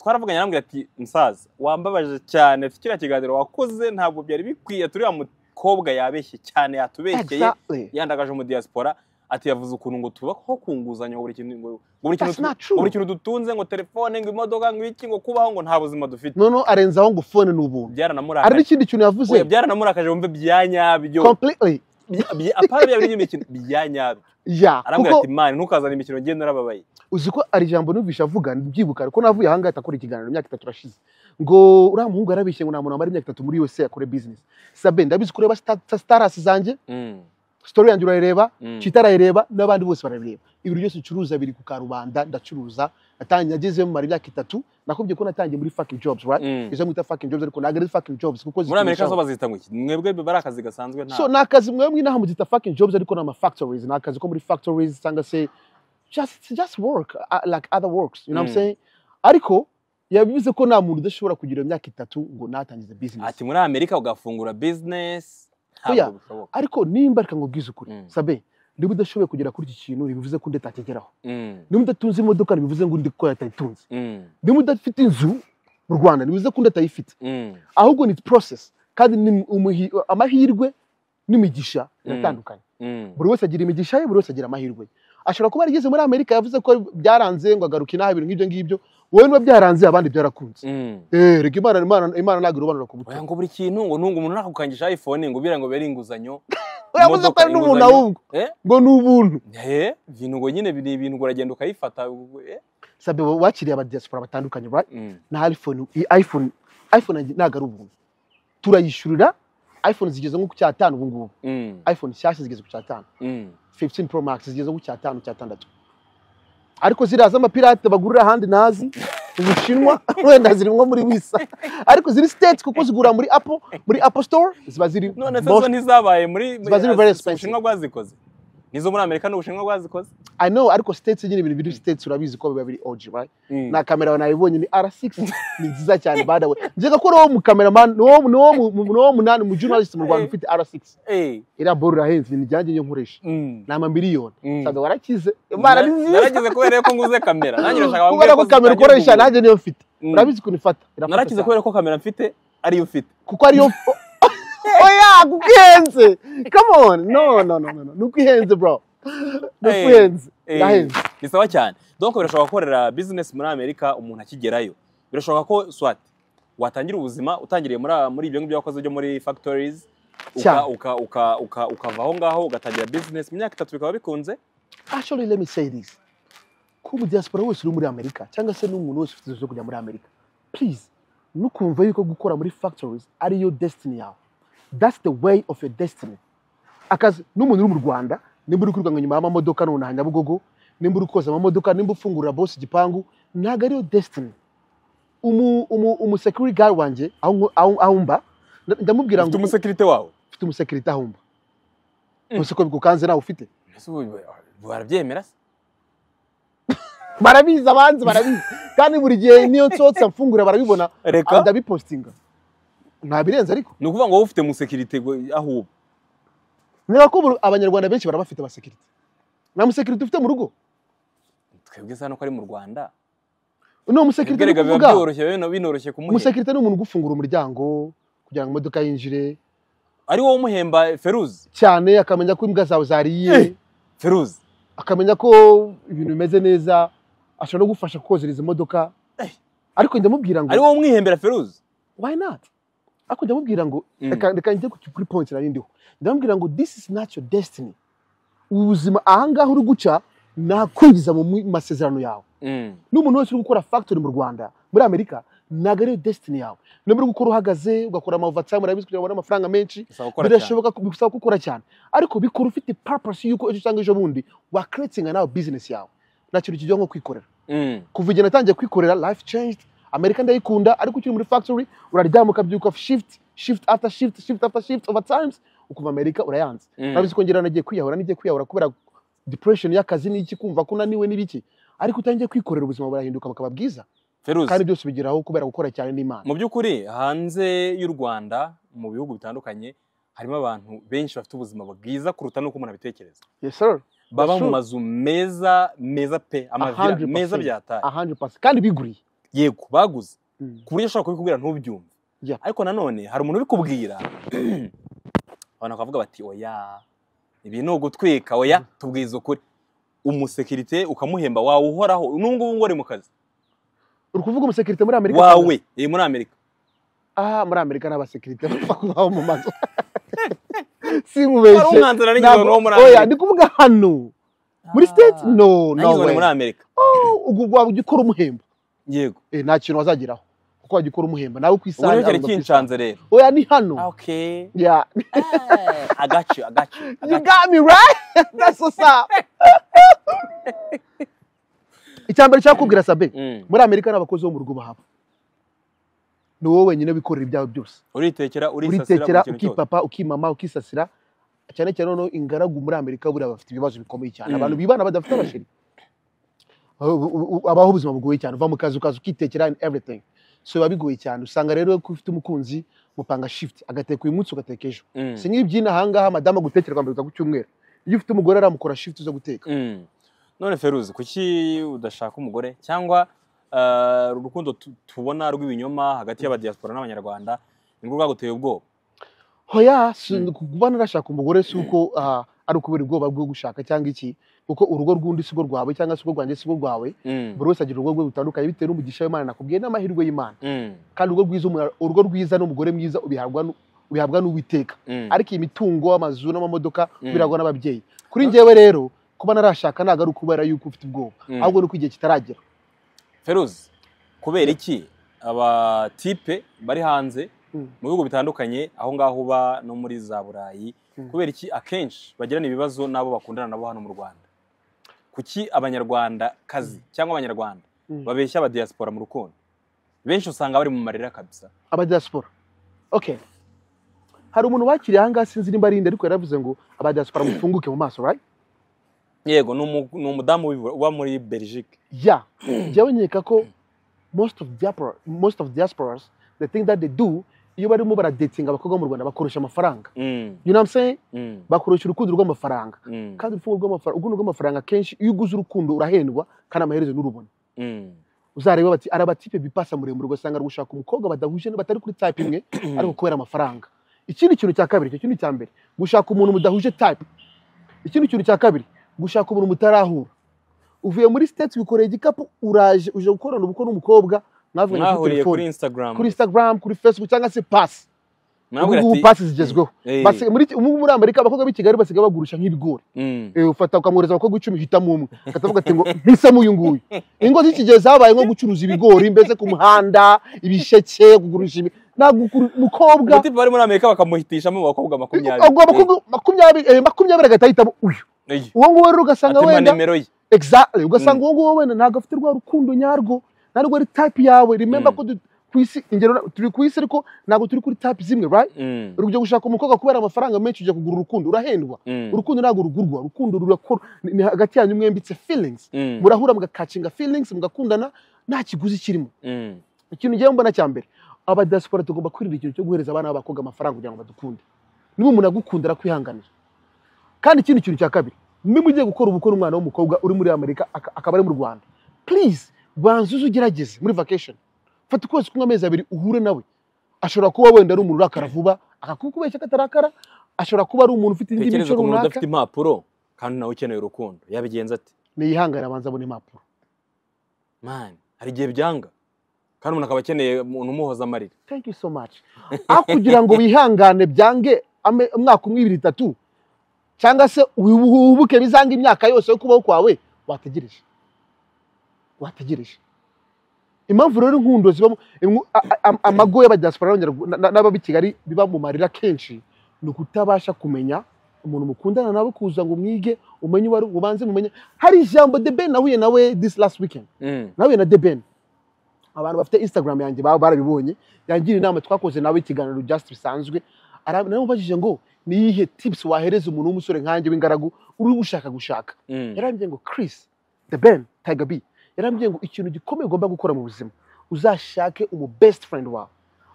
A: twaravuganye arambwira ati musaza wambabaje cyane ati kiriya kiganiro wakoze ntabwo byari bikwiye turiya mukobwa yabeshye cyane yatubekeye
B: Exactly.
A: yandagaje mu diaspora ati yavuze ukuntu ngo tubaho ku nguzanyo ngo buri kintu ngo ngo buri kintu
B: That's not
A: tu-
B: true.
A: ngo buri kintu dutunze ngo telefone ngo imodoka ngo iki ngo kubaho ngo nta buzima dufite
B: noneho arenzaho ngo phone ni ubuntu hari
A: byaranamurakaje
B: n'ikindi kintu yavuze
A: Oya, byaranamurakaje wumve bya nyabyo
B: completely
A: Bya- bya- apana bya bindi by'imikino bya nyabyo
B: ya
A: arambwira
B: kuko
A: ati mani ntukazane imikino ngenda narababaye
B: uzi ko ari ijambo numvishe avuga mbyibuka ariko navuye ahangaha atakora ikiganiro imyaka itatu irashize ngo uriya muhungu yarabishye ngo nta muntu wamara imyaka itatu muri USA akore business sabe ndabizi kureba starasi zanjye
A: Mm,
B: story yanjye urayireba
A: mm.
B: cita arayireba n'abandi bose barabireba ibintu byose ncuruza biri ku karubanda ndacuruza natangiye ageze mara imyaka itatu nakubwiye ko natangiye muri fucking jobs right
A: Mm.
B: izo mwita fucking jobs ariko ntabwo ari fucking jobs kuko
A: muri amerika
B: zikoresha-
A: zo bazita ngo iki mwebwe bari akazi gasanzwe nta
B: so ni akazi mwebwe inaha mugita fucking jobs ariko ni ama factories ni akazi ko muri factories cyangwa se just just work uh, like other works you know what
A: Mm.
B: I'm saying ariko yabivuze ko nta muntu udashobora kugira imyaka itatu ngo natangize business
A: ati muri amerika ugafungura business
B: Oya.
A: ntabwo bishoboka
B: ariko nimba reka nkubwize ukuri
A: Mm.
B: sabe niba udashoboye kugera kuri iki kintu ntibivuze ko ndatakigeraho
A: Mm,
B: niba udatunze imodoka ntibivuze ngo ndi ko yatayitunze
A: mm,
B: niba udafite inzu mu rwanda ntibivuze ko ndatayifite
A: mm,
B: ahubwo ni process kandi ni umuhi- amahirwe n'imigisha biratandukanye
A: mm.
B: buri wese agira imigisha ye buri wese agira amahirwe ye ashobora kuba yarigeze muri amerika yavuze ko byaranze ngo agaruke inaha ibintu nk'ibyo ngibyo wowe niba byaranze abandi byarakunze
A: Mm.
B: Eh, reka imana imana imana ntabwo irobanura ku
A: Oya,
B: buto
A: ngo buri kintu ngo ntunga umuntu ntakukangisha iphone ngo ubira ngo bere inguzanyo
B: yavuze ko ari n'umuntu ahubwo
A: eh
B: ngo ni ubuntu
A: eh ibintu ngo nyine biri ibintu ngo uragenda ukayifata ubwo, eh?
B: sabe wakiriye abadiyasipora batandukanye right?
A: Mm,
B: na iphone iyi iphone iphone yanjye ntabwo ari ubuntu turayishyurira iphone zigeze nko ku cyatanu ubu ngubu
A: mm,
B: iphone nshyashya zigeze ku cyatanu
A: mm.
B: 15 pro max zigeze ku cyatanu cyatandatu ariko ziriya z'amapirate bagurira ahandi nazi mu bushinwa wenda ziri nko muri wisa ariko ziri state kuko zigura muri apple muri apple store ziba ziri
A: none se
B: most-
A: zo ntizabaye muri
B: Ziba ziri very expensive.
A: ubushinwa bwazikoze nizo muri amerika n'ubushinwa bwazikoze
B: i know ariko states nyine ibintu biri states urabizi ko biba biri og right
A: Mm.
B: na kamera nayibonye ni r6 ni nziza cyane badawe njyega ko uwo mu cameraman ni uwo ni uwo mu- ni uwo munani mu journalist mu Rwanda ufite r6
A: Eh,
B: iriya boro irahenze ni njyanjye nyo nkoresha
A: mm.
B: ni amamiliyoni
A: Mm.
B: sabe warakize imana ni nziza
A: naragize kubera ko nguze kamera nanjye nashaka
B: kubera ko kamera ukoresha nanjye niyo mfite
A: Mm.
B: urabizi ukuntu ifata irafata
A: narakize
B: cyane.
A: kubera ko kamera mfite ariyo ufite
B: kuko ariyo oya kuguhenze come on no no no no no nuko ihenze bro nuko
A: Hey.
B: ihenze
A: Eh,
B: irahenze
A: ni sawa cyane donko birashobora gukorera bizinesi muri amerika umuntu akigerayo birashoboka ko swati watangira ubuzima utangiriye muri muri ibyo ngibyo wakoze byo muri fagitorizi
B: Cyane.
A: ukava aho ngaho ugatangira bizinesi mu myaka itatu bikaba bikunze
B: Actually, let me say this. Ku diaspora wese uri muri Amerika cyangwa se n'umuntu wese ufite inzozi zo kujya muri Amerika. Please, ntukumve yuko gukora muri factories ari yo destiny yawe. That's the way of your destiny. Akazi n'umuntu uri mu Rwanda, nimba uri kwirukanka nyuma y'amamodoka nonaha Nyabugogo, nimba uri koza amamodoka, nimba ufungurira boss igipangu, ntabwo ari yo destiny. Umu, umu, umu security guard wanjye aho nko- aho- aho mba, nda- ndamubwira
A: ufite
B: ngo
A: umusekirite wawe
B: ufite umusekirite aho mba.
A: Mm.
B: Ese ko bikukanze nawe ufite?
A: Ese ubu- barabyemera se
B: barabizi abanzi barabizi kandi buri gihe niyo nsohotse mfungura barabibona
A: reka
B: ndabipostinga ntabirenze ariko
A: ni ukuvuga ngo wowe ufite umusekirite gwe- aho uba
B: niba ko ubu abanyarwanda benshi barabafite abasekirite nta musekirite ufite mu rugo
A: twebwe se hano ko ari mu rwanda
B: ni
A: Twebwe
B: umusekirite
A: rega biba
B: uvuga
A: byoroshye bino- binoroshye kumuhemba
B: umusekirite ni umuntu ugufungura umuryango kugira ngo imodoka yinjire
A: ari wowe umuhemba feruzi
B: cyane akamenya ko imbwa zawe zariye
A: Eh. feruzi
B: akamenya ko ibintu bimeze neza ashobora no gufasha kohereza imodoka
A: Eh.
B: ariko ndamubwira ngo
A: ari wowe umwihembera feruzi
B: why not ariko ndamubwira ngo
A: Mm.
B: reka reka njye ku- kuri point nari ndiho ndamubwira ngo this is not your destiny ubu buzima ahangaha uri guca nakwinjiza mu mu masezerano yawe
A: Mm.
B: n'umuntu wese uri gukora factory mu rwanda muri amerika ntabwo ariyo destiny yawe niba uri gukora uhagaze ugakora amavatsayime urabizi kugira ngo ubone amafaranga menshi
A: bisaba gukora cyane
B: birashoboka ko- bigusaba ko ukora cyane ariko bikora ufite purpose y'uko ejo cyangwa ejo bundi wa creating nawe business yawe nta kintu kijya nko kwikorera
A: Mm.
B: kuva igihe natangiye kwikorera life changed amerika ndayikunda ariko ukiri muri factory uraryama ukabyuka shift shift after shift shift after shift over times ukuva amerika urayanze
A: Mm.
B: nabizi ko ngira nagiye kwiyahura nigiye kwiyahura kubera depression y'akazi n'iki kumva ko unaniwe n'ibiki ariko utangiye kwikorera ubuzima burahinduka bukaba bwiza
A: feruzi
B: kandi byose ubigeraho kubera gukora cyane n'imana
A: mu by'ukuri hanze y'u rwanda mu bihugu bitandukanye harimo abantu benshi bafite ubuzima bwiza kuruta n'uko umuntu abitekereza
B: yes sir
A: baba mu
B: true.
A: mazu meza meza pe amavira
B: 100%.
A: meza byataye
B: 100% kandi biguriye
A: yego baguze
B: Mm.
A: ku buryo ushobora kubikubwira ntubyumve
B: Yeah.
A: ariko nanone hari umuntu ubikubwira abantu bakavuga bati oya ibi ni ugutwika oya tubwize ukuri umusekirite ukamuhemba wawe uhoraho n'ubungubu ngo ari mu kazi
B: uri kuvuga umusekirite muri amerika
A: wawe eh, muri amerika
B: ah muri amerika n'abasekirite bapfa kubaho mu mazu
A: wari
B: sinkubeshye
A: umwanzuro n'ingingo
B: Ntabwo-
A: wo muri
B: oya
A: amerika
B: ndi kuvuga hano muri state no no
A: nigeze muri
B: way
A: amerika
B: ubwo waba ujya ukora umuhemba
A: yego
B: Eh, nta kintu wazageraho kuko wajya ukora umuhemba nawe
A: ubwo
B: ku isaha
A: rero cyari
B: yarumva ku isaha.
A: kinshanze rero
B: oya ni hano
A: okay
B: Yeah.
A: agacu agacu
B: you got me right that's what's up icyambere cyakubwira sabe muri amerika n'abakozi bo mu rugo bahaba ni wowe wenyine wikorera ibyawe byose
A: uritekera urisasira
B: uritekera
A: buri kintu cyose
B: ukipapa ukimama ukisasira cyane cyane noneho ingaragu muri amerika buriya bafite ibibazo bikomeye cyane
A: Mm.
B: abantu bibana badafite abasheri Abo- u- u- abaho ubuzima bugoye cyane uva mu kazi ukaza ukitekera and everything so biba bigoye cyane usanga rero ko ufite umukunzi mupanga shift agateka uyu munsi ugateka ejo
A: Mm.
B: si nk'ibyina ahangaha madamu gutekerwa mbere ku cyumweru iyo ufite umugore aramukora shift zo guteka
A: Mm. none feruzi kuki udashaka umugore cyangwa ah, uru rukundo tu- tubona rw'ibinyoma hagati y'abadiyasipora n'abanyarwanda nirwo rwaguteye ubwoba
B: hoya si-
A: Mm.
B: kuba narashaka umugore si uko ah, ari ukubera ubwoba bwo gushaka cyangwa iki kuko urugo rw'undi si rwo rwawe cyangwa se urwo rwanjye si rwo rwawe
A: Mm.
B: buri wese agira urugo rwe rutandukanye bitewe n'umugisha w'imana nakubwiye n'amahirwe y'imana
A: Mm.
B: kandi urugo rwiza umuntu- urugo rwiza n'umugore mwiza ubihabwa nu- ubihabwa n'uwiteka
A: Mm.
B: ariko iyi mitungo amazu n'amamodoka
A: Mm.
B: biragwa n'ababyeyi kuri njyewe rero kuba narashaka ntabwo ari ukubera yuko ufite ubwoba
A: Mm.
B: ahubwo ni uko igihe kitaragera
A: feruzi kubera iki abatipe bari hanze
B: Mm.
A: mu bihugu bitandukanye aho ngaho uba no muri za burayi
B: Mm.
A: kubera iki akenshi bagirana ibibazo n'abo bakundana nabo hano mu rwanda kuki abanyarwanda kazi cyangwa abanyarwanda
B: Mm.
A: babeshya abadiyasipora mu rukundo benshi usanga bari mu marira kabisa
B: abadiyaspora okay hari umuntu wakiriye ahangaha sinzi nimba arinde ariko yaravuze ngo abadiyaspora mufunguke mu maso right
A: yego ni umu- ni umudamu wibura- uba muri belgique
B: yeah njyewe nkeka ko most of diaspora most of diasporas the thing that they do iyo barimo baradetinga abakobwa bo mu rwanda bakoresha amafaranga
A: Mm,
B: you know what I'm saying
A: mm,
B: bakoresha urukundo rw'amafaranga
A: mm,
B: kandi urufungo rw'amafaranga urukundo rw'amafaranga kenshi iyo uguze urukundo urahendwa kandi amaherezo nurubona
A: mm,
B: uzareba bati ari abatipe bipasa muremure ugasanga ari gushaka umukobwa badahuje batari kuri type imwe ariko kubera amafaranga ikindi kintu cya kabiri icyo kintu cya mbere gushaka umuntu mudahuje type ikindi kintu cya kabiri gushaka umuntu mutarahura uvuye muri siteti wikoreye igikapu uraje uje gukorana ubukwe n'umukobwa mwavuganye kuri
A: mwahuriye kuri
B: telefoni
A: instagram
B: kuri instagram kuri facebook cyangwa se pasi
A: mwabwira
B: ubu ngubu
A: ati
B: pasi zigezweho
A: "Eh,
B: Basi- muri ubu ngubu muri amerika abakobwa b'i kigali basigaye bagurisha nk'ibigori
A: mm,
B: Eh, ufata ukamwohereza abakobwa icumi hitamo umwe akavuga ati ngo mpisemo uyu nguyu ingo z'ikigezi zabaye nko gucuruza ibigori mbese ku muhanda ibisheke kugurisha ibi ntabwo ukuru- umukobwa
A: ubutipe bari muri amerika bakamuhitishamo abakobwa makumyabiri
B: agwa abakobwa makumyabiri eh, makumyabiri agahita ahitamo uyu
A: Eh, eh,
B: uwo nguwo rero ugasanga
A: atema
B: wenda
A: nimero ye
B: exactly ugasanga uwo nguwo wenda ntabwo afite rwa rukundo nyarwo ntabwo ari type yawe remember
A: Mm.
B: ko du- ku isi ingero turi ku isi ariko ntabwo turi kuri type zimwe right
A: Mm,
B: urujya gushaka umukobwa kubera amafaranga menshi ujya kugura urukundo urahendwa
A: mm,
B: urukundo ntabwo rugurwa urukundo rurakora ni ni hagati yanyu mwembitse feelings
A: mm,
B: murahura mugakacinga feelings mugakundana nta kiguzi kirimo
A: mm,
B: ikintu ngewe mbona cya mbere abadiaspora tugomba kwirinda ikintu cyo guhereza abana b'abakobwa amafaranga kugira ngo badukunde niba umuntu agukunda arakwihanganira kandi ikindi kintu cya kabiri niba ugiye gukora ubukwe n'umwana w'umukobwa uri muri amerika aka- akaba ari mu rwanda please banza uze ugerageze muri vacation fata ukwezi kumwe amezi abiri uhure nawe ashobora kuba wenda ari umuntu urakara vuba akakukubeshya katarakara ashobora kuba ari umuntu ufite indi
A: tekereza
B: mico
A: ku muntu
B: runaka
A: udafite impapuro kandi nawe ukeneye urukundo yabigenza ate
B: niyihangane abanza abona impapuro
A: mani hari igihe byanga kandi umuntu akaba akeneye umuntu umuhoza amarira
B: thank you so much aho kugira ngo wihangane byange ame- umwaka umwe ibiri itatu cyangwa se wibuke bizange imyaka yose yo kubaho kwawe wategereje wategereje impamvu rero inkundo zibamo imwu- a- a- am- amago y'abadiaspora n'abanyarwa- na- na- n'aba b'i kigali biba mu marira kenshi ni ukutabasha kumenya umuntu mukundana nawe kuza ngo mwige umenye uwo ari ubanze mumenye hari ijambo deben nahuye nawe this last weekend
A: Mm,
B: nahuye na deben abantu bafite instagram yanjye baba barabibonye yangira inama twakoze nawe ikiganiro just bisanzwe Ara- naramubajije ngo niyihe tips wahereza umuntu w'umusore nkanjye w'ingaragu uri gushaka gushaka
A: mm,
B: yarambwiye ngo Chris the Ben Tiger B yarambwiye ngo ikintu gikomeye ugomba gukora mu buzima uzashake umu best friend wawe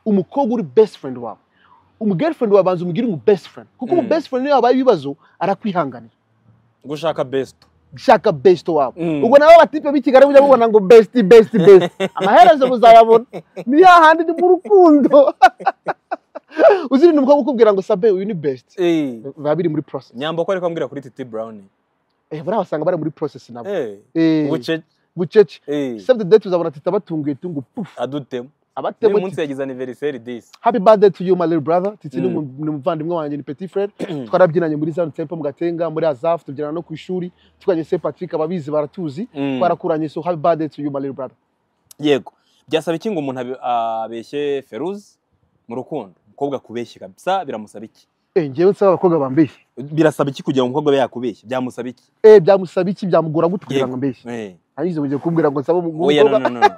B: umukobwa uri best friend wawe umu girlfriend wawe banza umugire umu best friend kuko umu
A: Mm.
B: best friend iyo habaye ibibazo arakwihanganira
A: gushaka best
B: shaka best wawe
A: Mm.
B: ubwo nabo batipe b'ikigali bujya bubona ngo best best best amaherezo muzayabona ni hahandi ni mu rukundo uzirinda umukobwa ukubwira ngo sabe uyu ni best
A: Eh,
B: biba biri muri process
A: nyambo ko ariko ambwira kuri titi brown
B: eh buriya basanga bari muri process nabo
A: Eh,
B: eh
A: ubucece
B: bucece
A: eh,
B: saved date uzabona ati tabatunguye tungu puf
A: adutemo uyu
B: abatemo
A: munsi yagize anniversary disi
B: happy birthday to you my little brother titi ni
A: Mm.
B: umu- ni umuvandimwe wanjye ni petit frere twarabyinanye muri zanu tempo mu gatenga muri azaf tubyinana no ku ishuri twiganye se patrick ababizi baratuzi twarakuranye so happy birthday to you my little brother
A: yego byasaba iki ngo umuntu abe- abeshye feruze mu rukundo umukobwa akubeshye kabisa biramusaba iki
B: eh njyewe nsaba abakobwa bambeshye
A: birasaba iki kugira ngo umukobwa abe yakubeshye byamusaba iki
B: eh byamusaba iki byamugora gute kugira ngo
A: Yego.
B: ambeshye
A: Eh,
B: arizo mugiye kumbwira ngo nsaba
A: oya, no,
B: umukobwa
A: no, no, no.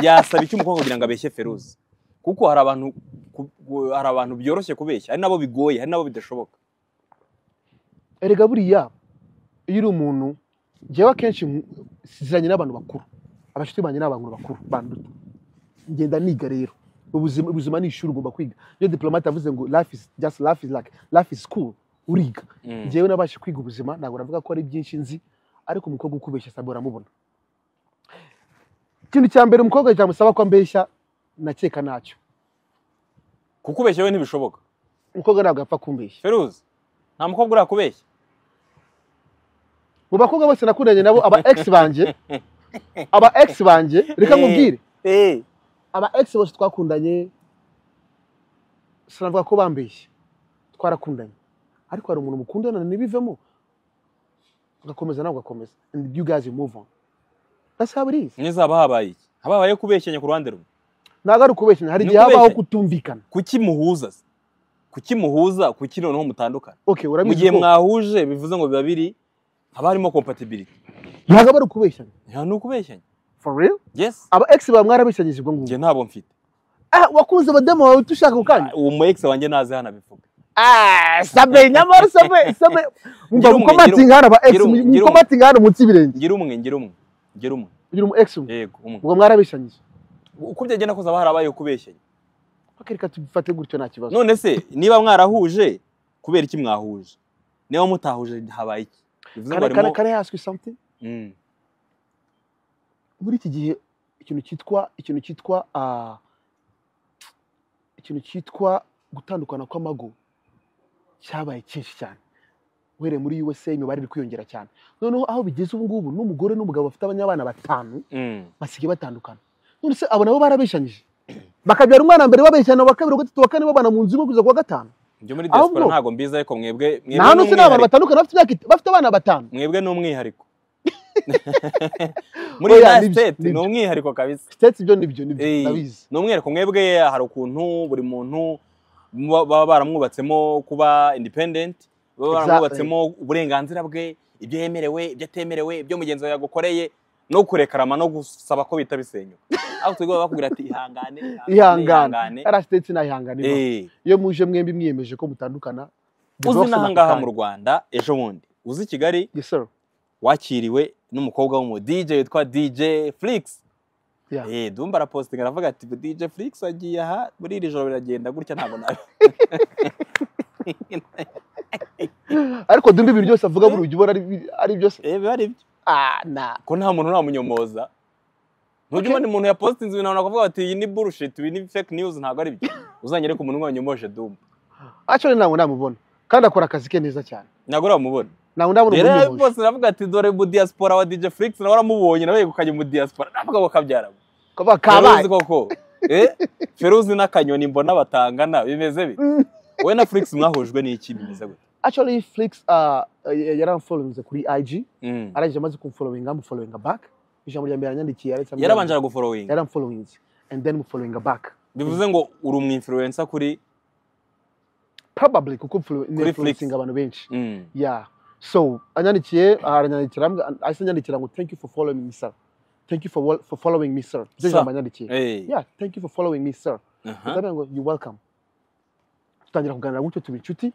A: byasaba iki umukobwa kugira ngo abeshye feruze kuko hari abantu ku- ku- hari abantu byoroshye kubeshya hari nabo bigoye hari nabo bidashoboka
B: erega buriya iyo uri umuntu njyewe akenshi nku- ziranye n'abantu bakuru abashuti banjye ni abantu bakuru banduta ngenda niga rero ubuzima ubuzima ni ishuri ugomba kwiga iyo diplomate avuze ngo life is just life is like life is school uriga
A: Mm,
B: njyewe nabashe kwiga ubuzima ntabwo navuga ko ari byinshi nzi ariko umukobwa ukubeshya sabe uramubona ikintu cya mbere umukobwa cyamusaba ko ambeshya nakeka nacyo
A: kukubeshya we ntibishoboka
B: umukobwa ntabwo yapfa kumbeshya
A: feruze nta mukobwa urakubeshya
B: mu bakobwa bose nakundanye nabo aba ex banjye aba ex banjye reka nkubwire
A: Eh,
B: aba ex bose twakundanye sinavuga ko bambeshye twarakundanye ariko hari umuntu mukundana ntibivemo ugakomeza nawe ugakomeza and you guys you move on that's how it is
A: mwiza haba habaye iki haba habaye kubeshyanya ku ruhande rumwe
B: ntabwo ari ukubeshyanya hari
A: Ni
B: igihe habaho
A: ukubeshyanya.
B: kutumvikana
A: kuki muhuza se? kuki muhuza kuki noneho mutandukana mu
B: okay
A: gihe
B: urabizi ko
A: mwahuje bivuze ngo biba biri haba harimo compatibility
B: ntabwo aba ari ukubeshyanya
A: nta n'ukubeshyanya
B: for real
A: yes
B: aba ex bawe mwarabeshyanyije ubwo ngubwo
A: njye ntabwo mfite
B: ah wakunze abadamu bawe tushaka ku kandi
A: uwo mu ex wanjye ntazi hano abivuga
B: Ah, sabe nyamara sabe sabe mumva
A: Ngira umwe,
B: mukomatinga hano aba ex
A: ngira umwe, ngira umwe.
B: mukomatinga hano munsi y'ibirenge
A: ngira umwe ngira umwe ngira umwe
B: ugira umu ex umwe
A: yego umwe
B: ubwo mwarabeshanyije
A: uko byagenda kose haba harabaye kubeshyanya
B: bakereka tubifate gutyo nta kibazo
A: none se niba mwarahuje kubera iki mwahuje niba mutahuje habaye iki bivuze ngo
B: Can I- can I-
A: harimo
B: can I ask you something?
A: Mm,
B: muri iki gihe ikintu cyitwa ikintu cyitwa ah, ikintu cyitwa gutandukana kw'amago cyabaye cyinshi cyane uhereye muri USA imibare iri kwiyongera cyane noneho aho bigeze ubu ngubu n'umugore n'umugabo bafite abanyabana batanu basigaye batandukana none se abo nabo barabeshanyije bakabyara umwana mbere babeshyana wa kabiri wa gatatu wa kane babana mu nzu imwe kugeza ku wa gatanu
A: ibyo muri
B: ahubwo-
A: diaspora ntabwo mbizi ariko mwebwe mwebwe
B: nta nutse ni abantu
A: n'umwihariko-
B: batandukana bafite imyaka it- bafite abana batanu
A: mwebwe ni umwihariko muri
B: Oya,
A: United
B: nibyo,
A: States ni
B: nibyo.
A: umwihariko kabisa
B: sitati ibyo nibyo nibyo
A: Eh,
B: ndabizi
A: ni umwihariko mwebwe hari ukuntu buri muntu muba- baba baramwubatsemo kuba independent baba
B: Exactly.
A: baramwubatsemo uburenganzira bwe ibyo yemerewe ibyo atemerewe ibyo mugenzi wawe yagukoreye no kurekarama no gusaba ko bita bisenyuka aho tugomba bakubwira ati ihangane
B: ihangane ari sitati nayihanganira
A: Eh,
B: iyo muje mwembi mwiyemeje ko mutandukana
A: uzi
B: divorce
A: n'aha ngaha
B: ako
A: mu
B: kanya.
A: rwanda ejo bundi uzi i kigali
B: Yes, sir.
A: wakiriwe n'umukobwa w'umu DJ witwa DJ Flix.
B: Yeah.
A: Eh, Dumba arapositinga aravuga ati DJ Flix agiye aha muri iri joro biragenda gutya ntabwo nabi.
B: ariko dumba ibintu byose avuga buri ujya ubona ari- ari byose
A: Eh, biba ari byo.
B: ah na
A: Ko nta muntu ntamunyomoza. Ntujya
B: Okay.
A: ubona umuntu yapositinze ibintu abantu bakavuga bati iyi ni bullshit, iyi ni fake news ntabwo ari byo. Uzanyereka umuntu wanyomoje Dumba.
B: aco ntabwo namubona kandi akora akazi ke neza cyane
A: Ntabwo uramubona.
B: ntabwo ndabona
A: Rero
B: umuntu
A: yapositinze aravuga ati dore mu diaspora wa DJ Flix nawe waramubonye nawe yegukanye mu diaspora. Navuga ngo kabyara.
B: kabaye
A: Feruzi
B: kabaye
A: koko eh Feruzi n'akanyoni mbona batangana bimeze bi
B: Mm.
A: wowe na Flix mwahujwe n'iki bimeze gute
B: actually flix uh, yaramfollowinze kuri ig
A: Mm.
B: arangije amaze kumfollowinga mufollowinga back ijambo rya mbere yanyandikiye yaretse
A: yarabanje araguforowinga
B: yaramfollowinze and then mufollowinga back
A: bivuze ngo uri umwinfluencer kuri
B: probably kuko mfollow-
A: Flix.
B: influencing abantu benshi
A: Mm.
B: yeah so anyandikiye aranyandikira ambwira- ahise anyandikira ngo thank you for following me sir thank you for, wol- for following me sir byo
A: Sir.
B: jambo yanyandikiye
A: Eh.
B: yeah thank you for following me sir
A: Aha.
B: ndagira ngo you welcome tutangira kuganira gutyo tuba inshuti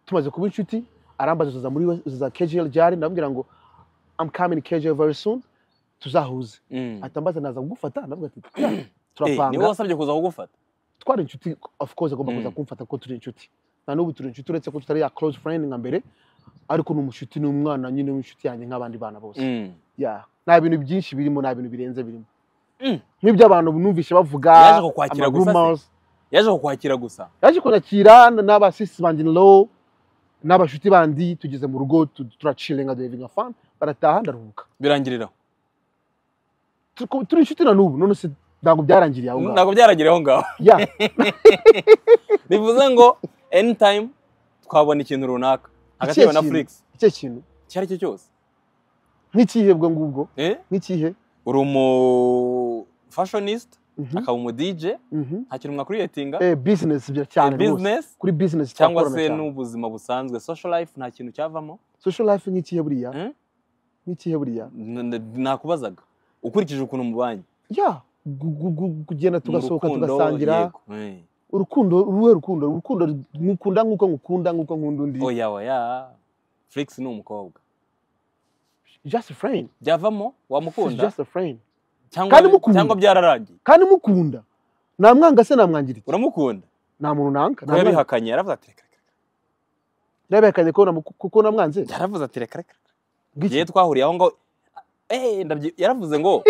B: tumaze kuba inshuti arambaza tuza muri we- tuza KJL jari ndamubwira ngo I'm coming KJL very soon tuzahuze
A: Mm.
B: atambaza naza kugufata ndavuga ati "Yeah,
A: Eh, ni wowe
B: turapanga
A: wasabye kuza kugufata
B: twari inshuti of course agomba kuza
A: Mm.
B: kumfata ko turi inshuti na n'ubu turi inshuti uretse ko tutari ya close friend nka mbere ariko ni umushuti ni umwana nyine w'inshuti yanjye nk'abandi bana bose
A: Mm.
B: Yeah. nta bintu byinshi birimo nta bintu birenze birimo
A: Mm.
B: nk'ibyo abantu numvishe bavuga
A: Yaje kukwakira
B: ama
A: gusa se?
B: rumors.
A: yaje kukwakira gusa
B: yaje kunyakira n'abasisi banjye lo n'abashuti bandi tugeze mu rugo tu- turacilenga duhevinga fani barataha ndaruhuka
A: birangirira
B: Tuko- turi inshuti na n'ubu none se ntabwo byarangiriye aho ngaho
A: ntabwo byarageraho ngaho
B: ya
A: bivuze ngo anytime twabona ikintu runaka hagati yawe na
B: Ikihe
A: Flix
B: icyo kintu
A: icyo ari cyo cyose
B: nk'ikihe bwo ngubwo
A: eh
B: nk'ikihe
A: uri umu fashionist
B: Mhm,
A: akaba umu DJ
B: mhm.
A: nta kintu mwakuriyetinga
B: Eh, business bya
A: Eh,
B: cyane rwose
A: business
B: kuri business
A: cyangwa
B: turakorana
A: se
B: cyane.
A: n'ubuzima busanzwe social life nta kintu cyavamo
B: social life nk'ikihe buriya
A: Mm?
B: nk'ikihe buriya
A: N- n- nakubazaga ukurikije ukuntu mubanye
B: ya gu- gu- gu- kugenda
A: Mu
B: tugasohoka
A: rukundo,
B: tugasangira
A: yego. Eh.
B: urukundo uruhe rukundo urukundo nkukunda nk'uko ngukunda nk'uko nkunda undi
A: oya oya felix ni umukobwa
B: just a friend
A: byavamo
B: It's
A: wamukunda
B: just a friend
A: cyangwa
B: kandi mukunda.
A: cyangwa byararangiye
B: kandi mukunda namwanga se namwangira iki
A: uramukunda
B: nta muntu nanka
A: ko yabihakanye yaravuze ati reka reka
B: yabihakanye ko namu- kuko namwanze
A: yaravuze ati reka reka
B: Ngiki?
A: igihe twahuriye aho ngaho Eh, ndabyi- yaravuze ngo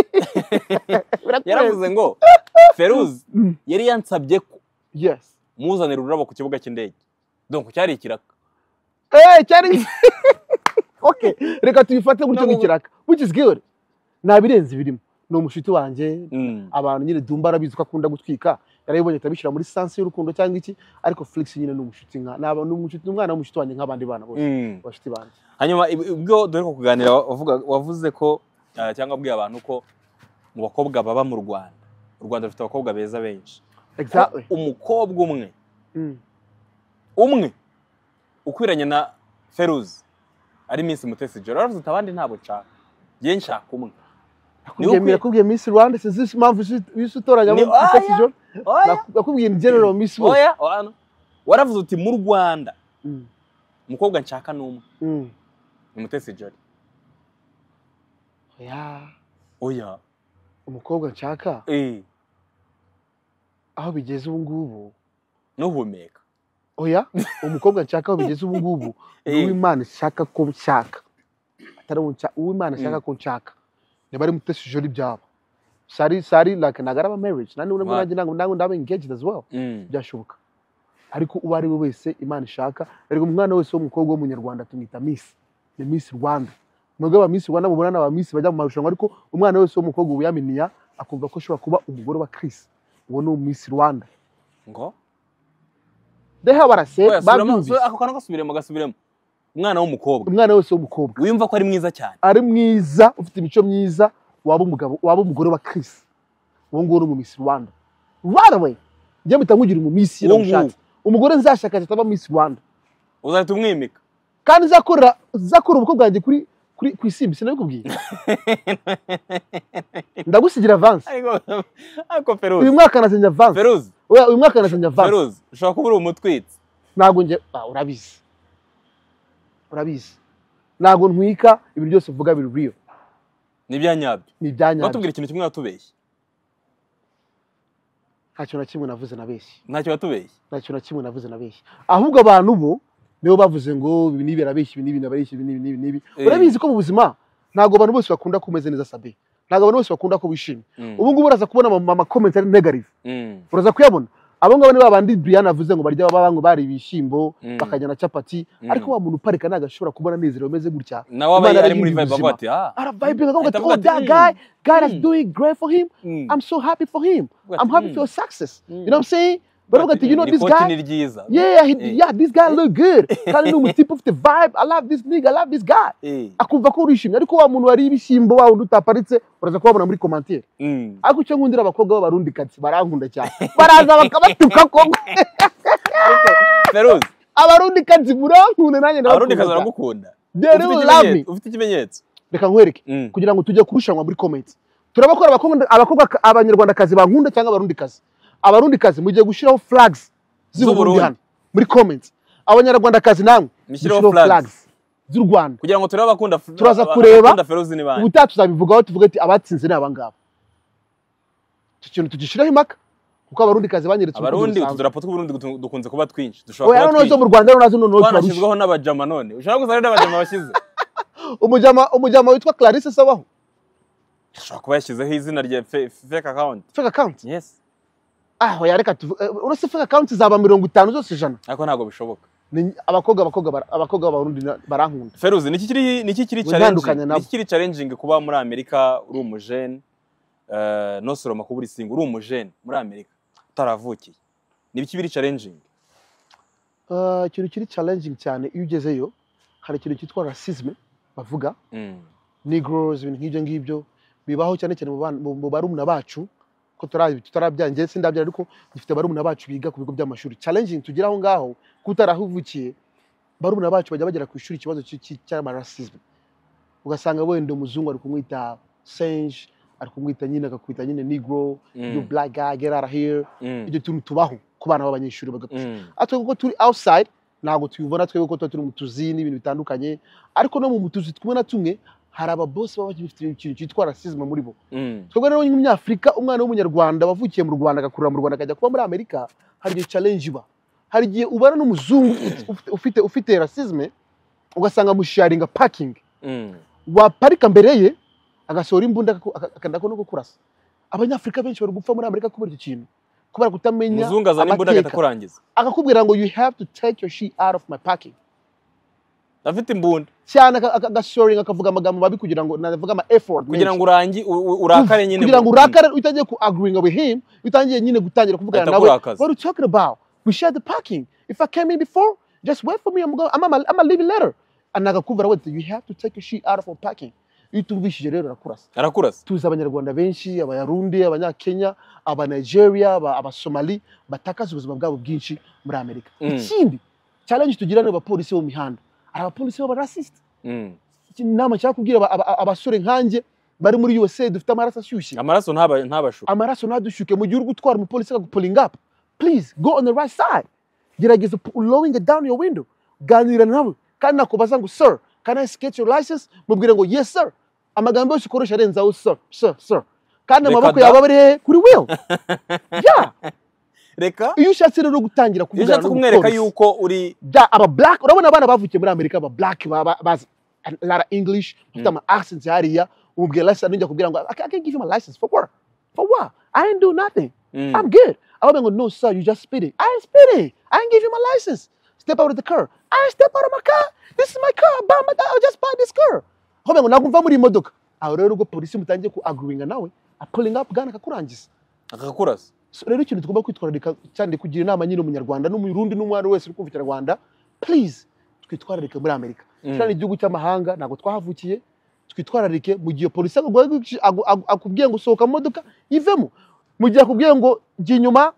A: yaravuze ngo feruz
B: Mm.
A: yari yansabye ko
B: yes
A: muzanira ururabo ku kibuga cy'indege donc cyari ikiraka
B: eh cyari okay reka tubifate gutyo
A: Ntabwo-
B: nk'ikiraka which is good nta birenze birimo ni umushuti wanjye
A: Mm.
B: abantu nyine dumba arabizi ko akunda gutwika yarabibonye atabishyira muri sansi y'urukundo cyangwa iki ariko felix nyine ni umushuti nka naba- ni umushuti ni umwana w'umushuti wanjye nk'abandi bana bose
A: Mm.
B: abashuti banjye
A: hanyuma ib- ubwo dore ko kuganira wavuga- wavuze ko ah, cyangwa abwiye abantu ko mu bakobwa baba mu rwanda u rwanda rufite abakobwa beza benshi
B: exactly
A: Ko umukobwa umwe
B: Mm.
A: umwe ukwiranye na feruzi ari Miss mutesi joro aravuze ati abandi ntabwo nshaka njye nshaka umwe
B: nakubwiye
A: ukwiye-
B: nakubwiye miss rwanda sinzi impamvu isi utoranya
A: Ni- oya.
B: ijoro
A: oya
B: Naku- nakubwiye ni general miss bose
A: oya oya. waravuze uti mu rwanda
B: Mm.
A: umukobwa nshaka ni umwe
B: Mm.
A: ni mutesi joro
B: oya
A: oya
B: umukobwa nshaka
A: eh
B: aho bigeze ubu ngubu
A: nuhumeka
B: oya umukobwa nshaka aho bigeze ubu ngubu ni
A: Eh.
B: uw'imana nshaka ko nshaka atari uwo nshaka uw'imana nshaka ko nshaka niba ari mutesi joli byaba sari sari like nagaraba marriage nani ubona
A: Right.
B: nanjye nangu nangu ndaba engaged as well
A: Mm.
B: byashoboka ariko uwo ari we wese imana ishaka ariko umwana wese w'umukobwa w'umunyarwanda tumwita misi ni misi rwanda nubwo aba misi rwanda mubona n'aba misi bajya mu marushanwa ariko umwana wese w'umukobwa wiyaminiya akumva ko ashobora kuba umugore wa kirisi uwo ni misi rwanda
A: ngo
B: deha barase
A: oya subiramo
B: babyumvise
A: ako kantu gasubiremo gasubiremo umwana w'umukobwa
B: umwana wese w'umukobwa
A: wiyumva ko ari mwiza cyane
B: ari mwiza ufite imico myiza waba umugabo waba umugore wa kirisi uwo nguwo ni umu misi rwanda right away njye mpita nkugira umu misi
A: Uwo nguwo.
B: umugore nzashaka ataba misi rwanda
A: uzahita umwimika
B: kandi nzakorera nzakorera ubukwe bwanjye kuri kuri ku isimbi sinabikubwiye ndagusigira avansi
A: ariko ariko feruzi
B: uyu mwaka nasenya avansi
A: feruzi
B: oya uyu mwaka nasenya avansi
A: feruzi ushobora kuba uri umutwitsi
B: ntabwo njye ah, urabizi urabizi ntabwo ntwika ibi byose uvuga biri real
A: nibya nyabyo
B: ni ibyanyabyo
A: batubwira ikintu kimwe watubeshye
B: nta kintu na kimwe navuze na benshi
A: ntacyo watubeshye
B: nta kintu na kimwe navuze na benshi ahubwo abantu bo nibo bavuze ngo ibi n'ibi arabeshya ibi n'ibi arabeshya ibi n'ibi n'ibi n'ibi
A: Eh.
B: urabizi ko mu buzima ntabwo abantu bose bakunda ko umeze neza sabe ntabwo abantu bose bakunda ko wishimye
A: Mm.
B: ubu ngubu uraza kubona ama- ama comments ari negative
A: Mm.
B: uraza kuyabona abo ngabo ni babandi Brian avuze ngo barya baba ngo bari ibishyimbo
A: Mm.
B: bakarya na capati
A: Mm.
B: ariko wa muntu uparika ntabwo ashobora kubona anezero umeze gutya
A: nawe aba
B: Imana
A: ari muri
B: yarahindura
A: vibe avuga
B: ubuzima.
A: ati ah
B: arabibinga akavuga ati
A: Ahita avuga
B: oh
A: ati,
B: that
A: "Mm,
B: guy God is
A: Mm.
B: doing great for him
A: mm."
B: I'm so happy for him
A: Avuga ati,
B: I'm happy
A: "Mm."
B: for your success
A: Mm.
B: you know what I'm saying baravuga ati you know
A: Iri
B: this
A: koti
B: guy
A: ni ryiza
B: yeah he,
A: Eh.
B: yeah this guy look good kandi ni umutipe ufite vibe I love this nigga I love this guy
A: Eh.
B: akumva ko urishimye ariko wa muntu wari ibishyimbo wa wundi utaparitse uraza kubabona muri commentaire
A: Mm.
B: ariko icyo nkundira abakobwa b'abarundi kati barankunda cyane baraza bakabatuka koko
A: feruzi
B: abarundi kazi murankunda nanjye
A: abarundi
B: ndabakunda.
A: kazi baragukunda
B: They
A: Ufite
B: really love me
A: ikimenyetso- ufite ikimenyetso
B: reka nkwereke
A: Mm.
B: kugira ngo tujye kurushanwa muri comments turabakora abakobwa abakobwa abanyarwanda kazi bankunda cyangwa abarundi kazi abarundi kazi mugiye gushyiraho flags z'uburundi
A: Z'Uburundi.
B: hano muri comments abanyarwanda kazi namwe
A: Mushyiraho
B: mushyiraho
A: flags.
B: flags z'u Rwanda
A: kugira ngo turebe abakunda
B: Turaza kureba.
A: abakunda feruzi ni bande
B: ubutaha tuzabivugaho tuvuge ati abatsinze ni abangaba icyo kintu tugishyiraho impaka kuko abarundi kazi banyeretse urukundo
A: abarundi
B: rusanzwe.
A: utudarapo tw'uburundi dutu- dukunze kuba twinshi
B: oya
A: dushobora
B: noneho zo
A: kuba
B: mu rwanda noneho nazo noneho tubarusha
A: twanashyizweho n'abajama none ushobora gusa rero n'abajama bashyize
B: umujyama umujyama witwa clarisse sabaho
A: ashobora kuba yashyizeho izina rya fe- fake account
B: fake account
A: yes
B: aho yareka uretse fake account zaba mirongo itanu zose ijana
A: ariko ntabwo bishoboka
B: Ni- abakobwa abakobwa bara- abakobwa b'abarundi na- barankunda
A: feruzi niki kiri niki kiri
B: Gutandukanya
A: challenging
B: nabo.
A: niki kiri challenging kuba muri amerika uri umujene eh, no soroma kuba uri single uri umujene muri amerika utaravukiye nibiki biri challenging
B: Eh, ikintu kiri challenging cyane iyo ugezeyo hari ikintu cyitwa rasisme bavuga
A: Mm.
B: negroes ibintu nk'ibyo ngibyo bibaho cyane cyane mu bana- mu- mu barumuna bacu ko tutara- tutarabyaye njye sindabyara ariko dufite barumuna bacu biga ku bigo by'amashuri challenging tugira aho ngaho ko utarahuvukiye barumuna bacu bajya bagera ku ishuri ikibazo cy'i- cy'i- cy'amarasisme ugasanga wenda umuzungu ari kumwita senge ari kumwita nyine akakwita nyine negro you
A: Mm.
B: black guy get out of here
A: Mm.
B: ibyo tuntu tubaho ku bana b'abanyeshuri bagapfa
A: Mm.
B: ariko kuko turi outside ntabwo tubibona twebwe ko tuba turi mu tuzi n'ibintu bitandukanye ariko no mu tuzi tumwe na tumwe hari ababosi baba bafite ikintu cyitwa rasisme muri bo
A: Mm.
B: twebwe rero nk'umunyafurika umwana w'umunyarwanda wavukiye mu rwanda agakurira mu rwanda akajya kuba muri amerika hari igihe challenge iba hari igihe ubana n'umuzungu ufite- ufite ufite rasisme ugasanga amusharinga parking
A: Mm.
B: waparika mbere ye agasohora imbunda akaku- aka- akanda ko no kukurasa abanyafurika benshi bari gupfa muri amerika kubera icyo kintu kubera kutamenya
A: muzungu azana imbunda agahita
B: amateka.
A: akurangiza
B: akakubwira ngo you have to take your shit out of my parking
A: afite imbunda
B: cyane aka- aka- agashoringa akavuga amagambo mabi kugira ngo navuga ama effort
A: kugira
B: menshi.
A: ngo urangi u- u- urakare nyine
B: kugira ngo
A: mu-
B: urakare utagiye ku agreeing with him utangiye nyine gutangira kuvugana
A: Ahita
B: nawe
A: akurakaza.
B: what are you talking about we share the parking if i came in before just wait for me i'm going i'm I'm- I'm leaving later and agakubwira ngo you have to take your shit out of our parking iyo utumvishije rero arakurasa
A: arakurasa
B: tuzi abanyarwanda benshi abayarundi abanyakenya abanigeria aba- abasomali batakaza ubuzima bwabo bwinshi muri amerika
A: Mm.
B: ikindi challenge tugira ni abapolisi bo mu mihanda hari abapolisi b'abarasisite
A: Mm.
B: inama nshaka kubwira aba- aba- abasore nkanjye bari muri usa dufite amaraso ashyushye
A: amaraso ntaba- ntabashuka
B: amaraso ntadushyuke mu gihe uri gutwara umupolisi akagupulinga up please go on the right side gerageza pu- lowering down your window ganira nawe kandi nakubaza ngo sir can i get your license mubwire ngo yes sir amagambo yose ukoresha arenzaho sir sir sir kandi
A: Reka
B: amaboko
A: da.
B: yawe aba ari hehe kuri will yeah
A: reka
B: iyo ushatse rero gutangira
A: iyo
B: kuvugana
A: ushatse kumwereka yuko uri
B: da aba black urabona abana bavukiye muri amerika aba black ba- ba- bazi a lot of english bafite ama accents hariya umubwira license ninjya kubwira ngo i can't give you my license for what for what i didn't do nothing
A: Mm.
B: I'm good. I would go, no, sir, you just speeding. I ain't speeding. I ain't give you my license. Step out of the car. I ain't step out of my car. This is my car. I buy my, I just buy this car. Hobe ngo nakumva muri modoka. Aho rero ubwo polisi mutangiye ku agruinga nawe, a pulling up gana akakurangiza.
A: akakurasa
B: So rero ikintu tugomba kwitwararika cyane kugira inama nyine umunyarwanda n'umurundi n'umwana wese uri kumva ikinyarwanda, please twitwararike muri Amerika.
A: Mm.
B: Cyane igihugu cy'amahanga ntabwo twahavukiye. Twitwararike mu gihe polisi akubwiye- aku- aku- akubwiye ngo sohoka mu modoka yivemo. Mu gihe akubwiye ngo jya inyuma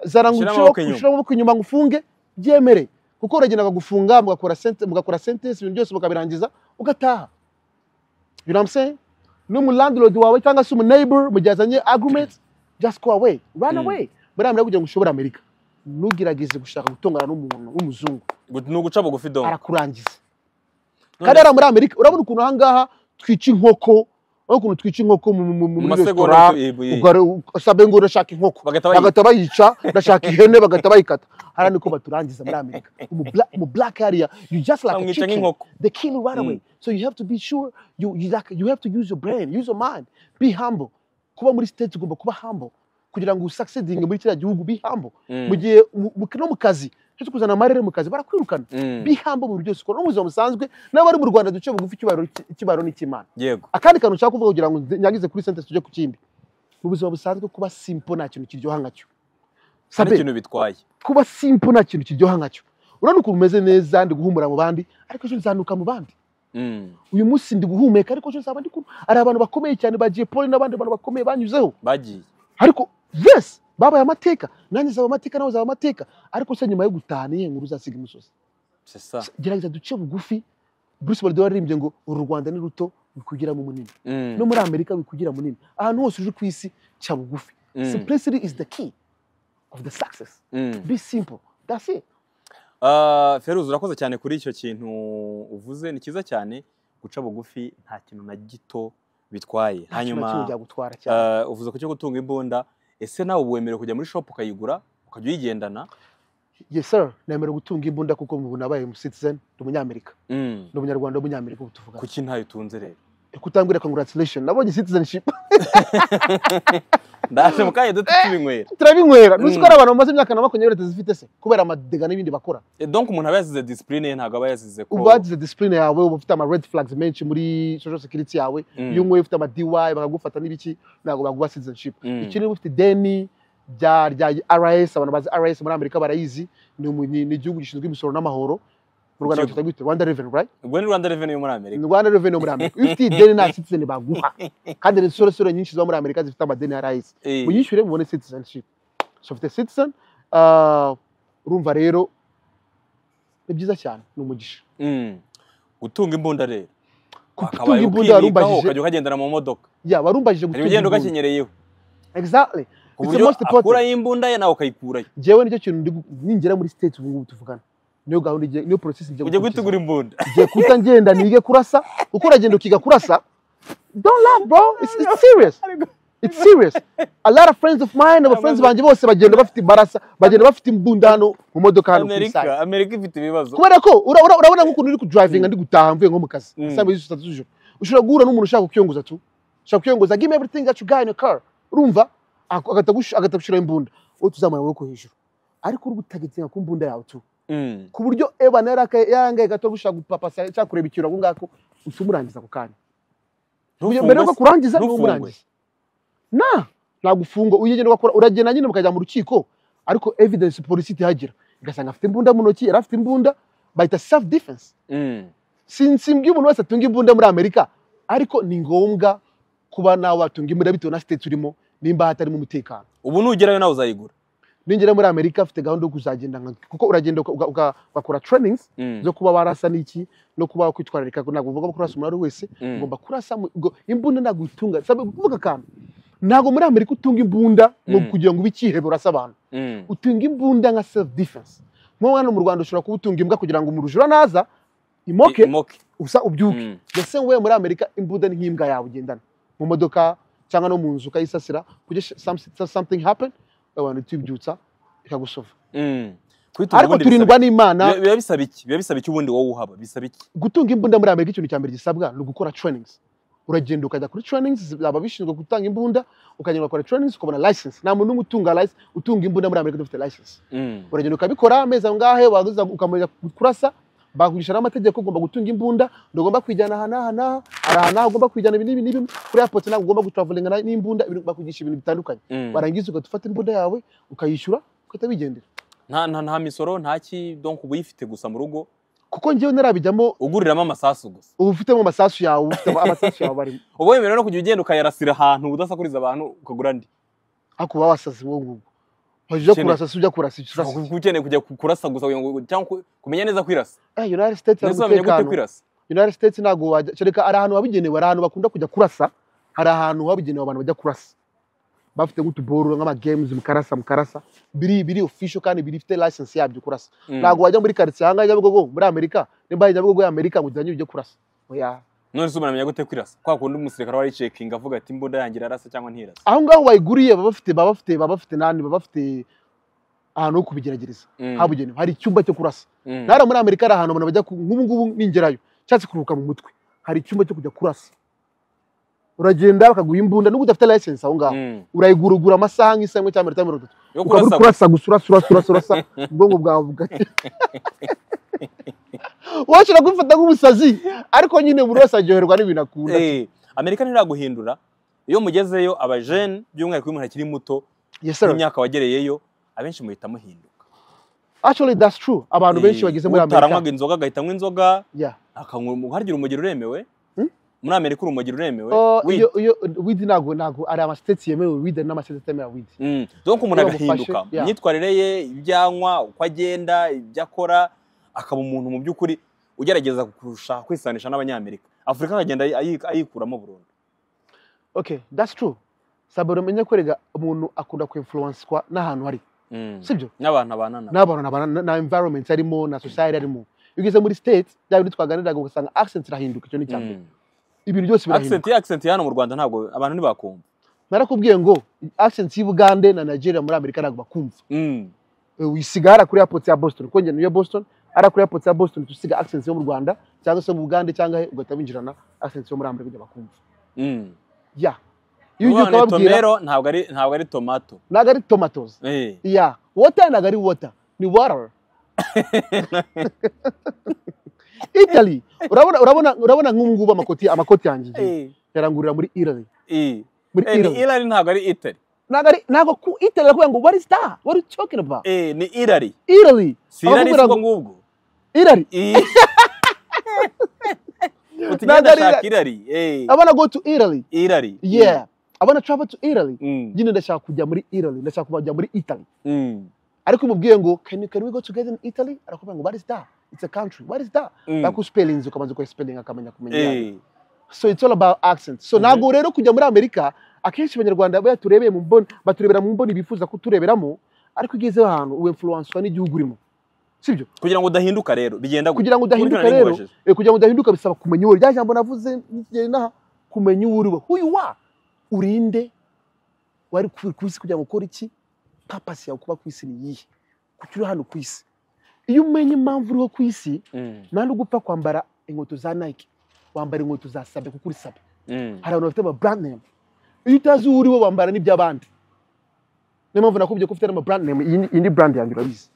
B: zara ngo
A: Shyira
B: ucireho-
A: amaboko inyuma.
B: ucireho amaboko inyuma ngo ufunge byemere. Kuko uragenda bakagufunga mugakora sente mugakora sentence ibintu byose mukabirangiza ugataha. You know what I'm saying? n'umulandlord wawe cyangwa se umuneighbor mu gihe azanye argument just go away run
A: Mm.
B: away muri amerika kugira ngo ushobore amerika ntugerageze gushaka gutongana n'umuntu w'umuzungu
A: Gu- ni uguca bugufi dong
B: arakurangiza kandi hariya muri amerika urabona ukuntu ahangaha twica inkoko urabona ukuntu twica inkoko mu- mu- mu- muri resitora ugare usabe ngo urashaka inkoko
A: bagahita bayi-
B: bagahita bayica urashaka ihene bagahita bayikata hariya niko baturangiza muri amerika Mu bla- mu black area you just like a
A: bamwica
B: chicken
A: nk'inkoko
B: they kill you right
A: Mm.
B: away. So you have to be sure you you like you have to use your brain, use your mind, be humble. Kuba muri state ugomba kuba humble kugira ngo usucceeding muri kiriya gihugu be humble.
A: Mm.
B: Mu gihe mu- mu- no mu kazi cyo kuzana amarere mu kazi barakwirukana.
A: Mm.
B: Be humble mu buryo byose ukora no mu buzima busanzwe n'abari mu Rwanda duce bugufi icyubahiro icyubahiro n'ikimana.
A: yego
B: Akandi kantu nshaka kuvuga kugira ngo nze- nyangize kuri sentence tujye ku kindi. Mu buzima busanzwe kuba simple nta kintu kiryoha nkacyo.
A: hari
B: Sabe,
A: ikintu bitwaye
B: kuba simple nta kintu kiryoha nkacyo. Urabona ukuntu umeze neza ndi guhumura mu bandi ariko ejo nzanuka mu bandi.
A: Mm.
B: uyu munsi ndi guhumeka ariko ejo nzaba ndi kumwe ari abantu bakomeye cyane bagiye pole n'abandi bantu bakomeye banyuzeho
A: bagiye
B: ariko yes babaye amateka nanjye nzaba amateka nawe uzaba amateka ariko se nyuma yo gutahana iyihe nkuru uzasiga imusozi
A: c'est ça
B: gerageza duce bugufi bruce baldwin waririmbye ngo uru rwanda ni ruto bikugiramo munini
A: Mm.
B: no muri amerika bikugira munini ahantu hose uje ku isi cya bugufi
A: Mm.
B: simplicity is the key of the success
A: Mm.
B: be simple that's it
A: Ah, Feruzi urakoze cyane kuri icyo kintu uvuze ni cyiza cyane guca bugufi nta kintu na gito bitwaye
B: Nta kintu na kimwe
A: hanyuma
B: byagutwara cyane
A: ah, uvuze ku cyo gutunga imbunda ese nawe uba wemerewe kujya muri shopu ukayigura ukajya uyigendana
B: yes sir nemerewe gutunga imbunda kuko ubu nabaye citizen ndi umunyamerika
A: Mm.
B: ni umunyarwanda w'umunyamerika ubu tuvuga
A: kuki ntayo utunze rero
B: kutambwira congratulation nabonye citizenship
A: ndaje mu kanya duto tubinywera
B: turabinywera nuzi
A: Mm.
B: ko ari abantu bamaze imyaka na makumyabiri batazifite se kubera amadega n'ibindi bakora
A: Eh, donc umuntu aba yasize disipurine ye ntabwo aba yasize ko
B: uba wagize discipline yawe uba ufite ama red flags menshi muri social security yawe
A: Mm.
B: iyo unyweye ufite ama DY bakagufata n'ibiki ntabwo baguha citizenship
A: Mm.
B: iki niba ufite deni rya rya RS abantu bazi RS muri Amerika barayizi ni umu- ni ni igihugu gishinzwe imisoro n'amahoro mu Rwanda
A: Igihugu.
B: bakita gwite Rwanda Revenue right
A: ubwo ni Rwanda Revenue yo muri Amerika
B: ni Rwanda Revenue muri Amerika iyo ufite deni nta citizen baguha kandi ni sore sore nyinshi zo muri Amerika zifite amadeni ya RS
A: Eh,
B: uyishyure mubone citizenship so ufite citizen ah, urumva rero ni byiza cyane ni umugisha
A: mm. gutunga imbunda rero
B: gutunga
A: Wakabaye
B: imbunda
A: ukimikaho,
B: warumbajije
A: ukajya ukagendana mu modoka
B: ya warumbajije
A: hari
B: gutunga
A: ugenda
B: imbunda
A: ugakenyereyeho
B: exactly
A: ku
B: It's the
A: buryo
B: most important.
A: akurayo imbunda ye nawe ukayikurayo
B: jewe nicyo kintu ndi gu- ningera muri state ubu ngubu tuvugana niyo gahunda igiye- niyo process igiye
A: ujye
B: gukurikiza.
A: gutegura imbunda
B: igiye kuta ngenda nige kurasa uko uragenda ukiga kurasa don't laugh bro it's, it's serious it's serious a lot of friends of mine aba friends banjye bose bagenda bafite barasa bagenda bafite imbunda hano mu modoka hano ku
A: amerika
B: isaha
A: amerika ifite ibibazo
B: kubera ko ura- ura- urabona nk'ukuntu uri kudrivinga ndi gutaha mvuye nko mu kazi
A: Mm.
B: saa mbiri zitatu z'ijoro ushobora guhura n'umuntu ushaka kukiyongoza tu ushaka kukiyongoza give me everything that you got in your car urumva ak- agatagush- agatagushiraho imbunda wowe tuzamura amaboko hejuru ariko uri gutagitinga ku mbunda yawe tu
A: Mm.
B: ku buryo eba nayo yaraka- yarangaye gato gushaka gupapasa cyangwa kureba ikintu aho ngaho uhita umurangiza ako kanya Uyu mbere yuko
A: Ntufungwe se.
B: kurangiza niwe
A: Ntufungwe.
B: umurangiza na ntabwo ufungwa uyigenda ugakora uragenda nyine mukajya mu rukiko ariko evidence polisi ihagira igasanga afite imbunda mu ntoki yari afite imbunda bayita self defense
A: Mm.
B: sinzi mbwi umuntu wese atunga imbunda muri amerika ariko ni ngombwa kuba nawe watunga imbunda bitewe na state urimo nimba hatarimo umutekano
A: ubu nugerayo nawe uzayigura
B: ningera muri amerika afite gahunda yo kuzagenda nka- kuko uragenda uka- uka- uka- ugakora trainings
A: Mm.
B: zo kuba warasa n'iki no kuba wakwitwararika ntabwo uvuga ko kurasa umuntu ari wese
A: Mm.
B: ugomba kurasa mu- ngo- imbunda ntabwo uyitunga sabe kuvuga akantu ntabwo muri amerika utunga imbunda ngo
A: Mm.
B: kugira ngo ube ikihebe urasa abantu
A: Mm.
B: utunga imbunda nka self defense nko hano mu rwanda ushobora kuba utunga imbwa kugira ngo umurujura naza imoke
A: Imoke.
B: usa ubyuke
A: Mm.
B: the same way muri amerika imbunda ni nk'imbwa yawe ugendana mu modoka cyangwa no mu nzu ukayisasira kugira sh- some- something happen abantu tuyibyutsa ikagusova
A: Mm. Kuyitunga
B: ariko
A: ubundi
B: turindwa
A: bisaba-
B: n'imana
A: Biba- biba bisaba iki biba bisaba iki ubundi wowe uhaba bisaba iki
B: gutunga imbunda muri amerika ikintu cya mbere gisabwa ni ugukora trainings uragenda ukajya kuri trainings baba bishinzwe gutanga imbunda ukagenda ugakora trainings ukabona license nta muntu n'umwe utunga license utunga imbunda muri amerika udafite license uragenda ukabikora amezi aho ngahe warangiza ukamenya kurasa bakugisha n'amategeko ugomba gutunga imbunda ntugomba kwijyana aha n'aha n'aha hari aha n'aha ugomba kwijyana ibi n'ibi n'ibi kuri airport ntabwo ugomba gutavalinga n'imbunda ibintu- bakugisha ibintu bitandukanye warangiza ugahita ufata imbunda yawe ukayishyura ugahita wigendera
A: nta nta nta misoro nta ki donk uba uyifite gusa mu rugo
B: kuko njyewe narabijyamo
A: uguriramo amasasu gusa
B: uba ufitemo amasasu yawe uba ufitemo amasasu yawe barimo
A: uba wemerewe no kujya ugenda ukayarasira ahantu udasakuriza abantu ukagura andi
B: ariko uba wasaze uwo nguwo wajya
A: Kene-
B: kurasa si ujya kurasa ibyo
A: Ushobora
B: usasa
A: kuba ukeneye kujya ku- kurasa gusa kugira ngo cyangwa ku- kumenya neza kwirasa
B: Eh, united states hari
A: neza wamenya gute
B: umutekano
A: kwirasa
B: united states ntabwo wajya kereka hari ahantu habigenewe hari ahantu bakunda kujya kurasa hari ahantu habigenewe abantu bajya kurasa bafite nk'utuboru nk'amagames mukarasa mukarasa biri biri official kandi biri bifite license yabyo kurasa
A: Mm.
B: ntabwo wajya muri karitsiye ahangaha nyabugogo muri amerika nimba nyabugogo ya amerika ngo ujyanye ujye kurasa oya
A: none se umuntu gute kwirasa kwa kundi umusirikare wari cekinga avuga ati imbunda yanjye irarasa cyangwa ntirasa
B: aho ngaho bayiguriye baba bafite baba bafite baba bafite nani baba bafite ahantu ho kubigeragereza
A: Mm.
B: habugenewe hari icyumba cyo kurasa
A: Mm.
B: nara muri amerika hari ahantu abantu bajya ku- nk'ubu ngubu ningerayo nshatse kuruhuka mu mutwe hari icyumba cyo kujya kurasa uragenda bakaguha imbunda nubwo udafite license aho ngaho
A: Mm.
B: urayigura ugura amasaha nk'isaha imwe cyangwa iminota mirongo itatu
A: yo
B: ukaba uri
A: kurasa
B: kurasa gusa urasa urasa urasa urasa ubwonko bwawe bugake washobora kubifata nk'umusazi ariko nyine buri wese aryoherwa n'ibintu akunda
A: Eh, amerika ntiraguhindura iyo mugezeyo abajene by'umwihariko iyo umuntu akiri muto
B: yes sir
A: n'imyaka wagereyeyo abenshi muhita muhinduka
B: actually that's true abantu benshi
A: Eh,
B: bageze muri amerika
A: utaranywaga inzoga agahitamo inzoga
B: yeah
A: akanywa harya urumogi ruremewe
B: Hmm?
A: muri amerika urumogi ruremewe
B: Oh,
A: Weed.
B: iyo iyo weed ntabwo ntabwo ari amasiteti yemewe weed hari n'amasiteti atemera weed
A: Mm. donc umuntu
B: Iyo bamufashe,
A: agahinduka
B: yeah.
A: imyitwarire ye ibyo anywa uko agenda ibyo akora akaba umuntu mu by'ukuri ugerageza kurusha kwisanisha n'abanyamerika afurika akagenda ayi- ayikuramo burundu
B: okay that's true sabara umenye ko rega umuntu akunda kuinfluenswa n'ahantu hari
A: Mm.
B: sibyo
A: n'abantu abanana
B: n'abantu na, na, na environment arimo na society arimo iyo ugeze muri state bya bindi twaganiraga ugasanga accent irahinduka icyo ni icya mbere
A: Mm.
B: ibintu byose birahinduka
A: accent ye accent ye hano mu rwanda ntabwo abantu ntibakumva
B: narakubwiye ngo accent y'i Bugande na Nigeria muri Amerika ntabwo bakumva
A: Mm.
B: Eh, uyisiga hara kuri airport ya Boston kuko njye niyo Boston hara kuri airport ya Boston tusiga accent yo mu Rwanda cyangwa se mu Bugande cyangwa he ugahita winjirana accent yo muri Amerika ujya bakumva
A: Mm.
B: ya iyo ugiye
A: Umwana ni
B: ukababwira
A: tomero ntabwo ari ntabwo ari tomato
B: ntabwo ari tomatoes
A: Eh.
B: Yeah, water nagari water ni water. Italy, urabona urabona urabona nk'ubungubu amakoti amakoti yanjye ngiye
A: Eh.
B: yarangurira muri Italy.
A: Eh.
B: Muri
A: Eh, ni
B: Italy.
A: irari ntabwo ari itari
B: Nagari nago ku Italy bakubwira ngo what is that? What are you talking about?
A: Eh, ni irari
B: Italy.
A: si irari
B: Abakubwira
A: si ubwo
B: ngo-
A: ngubwo
B: Italy.
A: Eh.
B: Ntabwo
A: utugenda
B: ari
A: ashaka irari Eh.
B: I wanna go to Italy.
A: irari
B: Yeah. I wanna travel to Italy.
A: Mm.
B: Nyine ndashaka kujya muri Italy, ndashaka kujya muri Italy.
A: Mm.
B: Ariko umubwiye ngo can, you- can we go together in Italy? Arakubwira ngo what is that? It's a country. What is that?
A: Mm.
B: Bakuspelinze ukabanza kwa spelling akamenya kumenya. yayo.
A: Eh.
B: so it's all about accent so
A: Mhm.
B: ntabwo rero kujya muri amerika akenshi abanyarwanda baya turebeye mu mboni baturebera mu mboni bifuza kutureberamo ariko ugezeho ahantu uba influenswa n'igihugu urimo sibyo
A: kugira ngo udahinduka rero bigenda gutya.
B: kugira ngo udahinduka
A: Burya
B: rero
A: narimubajije.
B: eh, kugira ngo udahinduka bisaba kumenya uwo uri. rya jambo navuze n'igihe n'aha kumenya uwo uri we who you are urinde wari ku ku isi kugira ngo ukore iki papasi yawe kuba ku isi ni iyihe kuki uri hano ku isi iyo umenya impamvu uriho ku isi
A: Mm.
B: nta n'ugupfa kwambara inkweto za nike wambara inkweto za sabe kuko uri sabe
A: Mm.
B: hari abantu bafite ama brand name iyo utazi uwo uri wo wambara n'iby'abandi niyo mpamvu nakubwiye ko ufite n'ama brand name iyi ni- iyi ni brand yanjye urabizi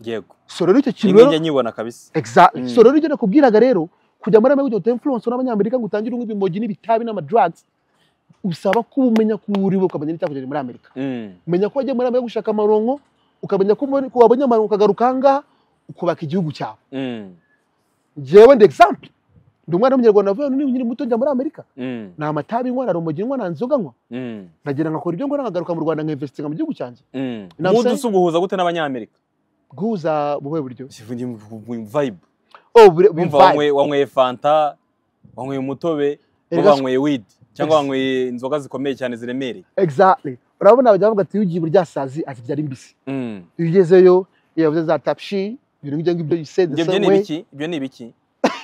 A: yego
B: so rero icyo kintu
A: rimwe
B: rero
A: njya nyibona kabisa
B: exactly
A: Mm.
B: so rero icyo nakubwiraga rero kujya muri amerika kugira influence n'abanyamerika ngo utangire unywa ibimogi n'ibitabi n'amadrugs usaba kuba umenya ko uwo uri wo ukamenya n'icyakugejeje muri amerika
A: Mm.
B: umenya ko wagiye muri amerika gushaka amaronko ukamenya ko ubonye- ko wabonye amaronko ukagaruka aha ngaha ukubaka igihugu cyawe
A: Mm.
B: njyewe ndi example ndi umwana w'umunyarwanda wavuye hano nkiri muto njya muri amerika
A: Mm.
B: nta matabi nywa nta rumogi nywa nta nzoga nywa
A: Mm.
B: nagenda nkakora ibyo ngora nkagaruka mu Rwanda nkinvestinga mu gihugu cyanjye
A: Mm.
B: Now
A: mudu
B: say-
A: usa uguhuza gute n'abanyamerika
B: guhuza buhe buryo
A: sivuye mu vibe
B: oh bure
A: wumva
B: vibe
A: wanyweye wanyweye fanta wanyweye umutobe
B: Erega
A: cyangwa
B: si-
A: wanyweye weed cyangwa
B: Yes.
A: wanyweye inzoga zikomeye cyane ziremereye
B: exactly urabona abajya bavuga ati iyo ugiye burya sazi azibyara imbisi
A: Mm.
B: iyo ugezeyo iyo yavuze za tapshi ibintu nk'ibyo ngibyo you say the
A: ibyo byo
B: same
A: ni
B: way
A: ibiki ibyo ni ibiki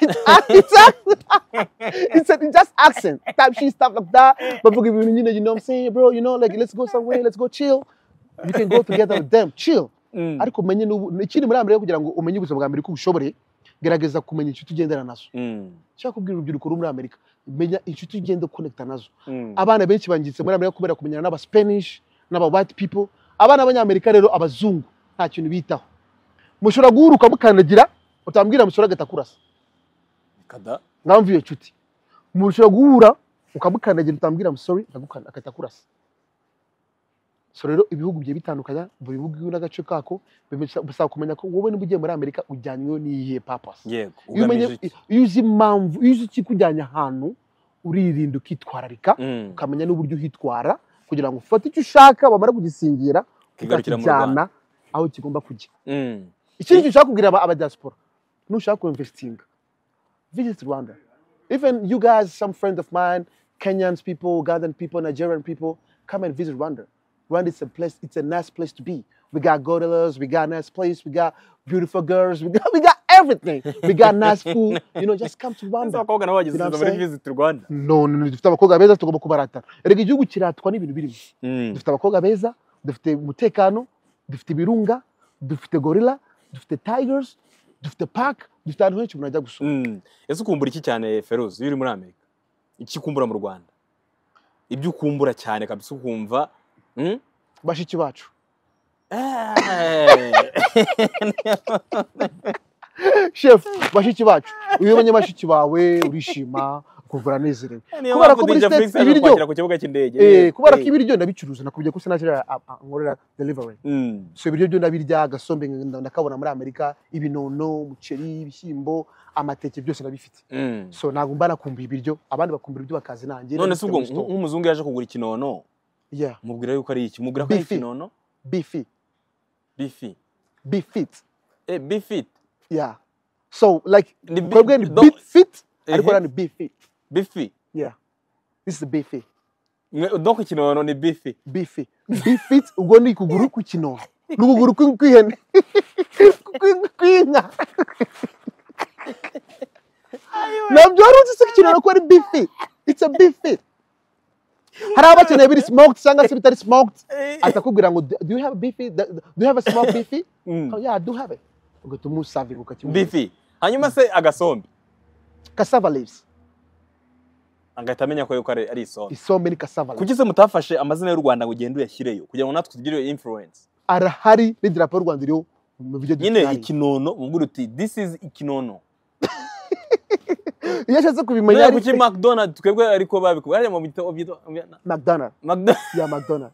B: it's, a, it's just accent tapshi stuff like that bavuga ibintu nyine you know what I'm saying bro you know like let's go somewhere let's go chill you can go together with them chill
A: Mm.
B: ariko umenye n'ubu ikindi muri Amerika kugira ngo umenye ubuzima bwa Amerika uko ubushoboye gerageza kumenya icyo ugendana nazo
A: Mm.
B: nshaka kubwira urubyiruko ruri muri Amerika menya inshuti ugenda ukonekita nazo
A: Mm.
B: abana benshi bangiritse muri amerika kubera kumenyana n'aba spanish n'aba white people abana b'abanyamerika rero abazungu nta kintu bitaho mushobora guhuruka mukandagira utambwira mushobora agahita akurasa
A: Kada.
B: nkamvu iyo nshuti mushobora guhura ukamukandagira utambwira sorry akagukanda agahita akurasa so rero ibihugu bigiye bitandukanya buri bihugu n'agace kako bibe- bisaba kumenya ko wowe niba ugiye muri amerika ujyanywe n'iyihe papasi
A: Yego.
B: iyo umenye
A: ugamije iki?
B: iyo uzi impamvu iyo uzi ikikujyanye ahantu uririnda ukitwararika
A: Mm.
B: ukamenya n'uburyo uhitwara kugira ngo ufate icyo ushaka bamara kugisingira
A: Kigarukira mu
B: ukakijyana aho kigomba kujya
A: Mm.
B: ikindi kintu ushaka kubwira aba aba diaspora nushaka kuinvestinga visit rwanda even you guys some friends of mine kenyans people ugandan people nigerian people come and visit rwanda rwanda is a place it's a nice place to be we got gorillas we got nice place we got beautiful girls we got, we got everything we got nice food you know just come to
A: Ese
B: rwanda
A: abakobwa nabo bagize
B: You know
A: izo
B: what I'm
A: muri Visit Rwanda.
B: none dufite abakobwa beza tugomba kubaratana erega igihugu kiratwa n'ibintu birimo
A: Mm.
B: dufite abakobwa beza dufite umutekano dufite ibirunga dufite gorilla dufite tigers dufite park dufite ahantu henshi umuntu ajya gusura
A: Mm. Ese ukumbura iki cyane Feroz iyo uri muri Amerika? Iki ukumbura mu Rwanda? Ibyo ukumbura cyane kabisa ukumva mm?
B: bashiki bacu chef bashiki bacu iyo ubonye bashiki bawe urishima ukumva uranezerewe Kubera ko muri States ibiryo-
A: kwakira ku kibuga cy'indege.
B: Eh, kubera ko
A: Eh.
B: ibiryo ndabicuruza nakubye ko sinashyira nkorera delivery
A: Mm.
B: so ibiryo byo ndabirya agasombe nda- ndakabona muri amerika ibinono umuceri ibishyimbo amateke byose ndabifite
A: Mm.
B: so ntabwo mba nakumbuye ibiryo abandi bakumbura ibyo bakazi nanjye
A: none se
B: Ndabifite
A: ubwo
B: muri store.
A: nk'umuzungu yaje kugura ikinono
B: yeah
A: mubwira yuko ari iki mubwira ko ari
B: Bifi.
A: ikinono
B: be fit
A: bifi
B: be fit
A: eh bifit
B: yeah so like
A: ni bi-
B: kwebwe ni
A: do-
B: beat fit
A: Ehe.
B: ariko rero ni be fit
A: bifi
B: yeah this is be fit
A: Mwe- donc ikinono ni bifi
B: be fit be fit ubwo ni ukuguru kw'ikinono ni ukuguru kw'in- kw'ihene Kw'in- kw'inka nabyo wari uzi se ko ikinono ko ari be fit it's a be fit hari abakeneye biri smoked cyangwa se bitari smoked atakubwira ngo do you have a beefy do you have a smoked beefy
A: Mm.
B: oh yeah i do have it ugahita umusavinga ukakimuha
A: bifi hanyuma se agasombe
B: cassava leaves
A: agahita amenya ko yuko ari ari isombe
B: is so many cassava leaves
A: kuki se mutafashe amazina y'u rwanda ngo ugende uyashyireyo kugira ngo natwe tugire iyo influence
B: arahari n'idarapo y'u rwanda iriho mu buryo
A: nyine
B: dutari
A: ikinono mubwira uti this is ikinono
B: iyo ashatse kubimenya
A: none
B: ari
A: kuki mcdonald twebwe ariko babikubwira hariya mu bita byitwa-
B: mcdonald
A: McDonald-
B: ya mcdonald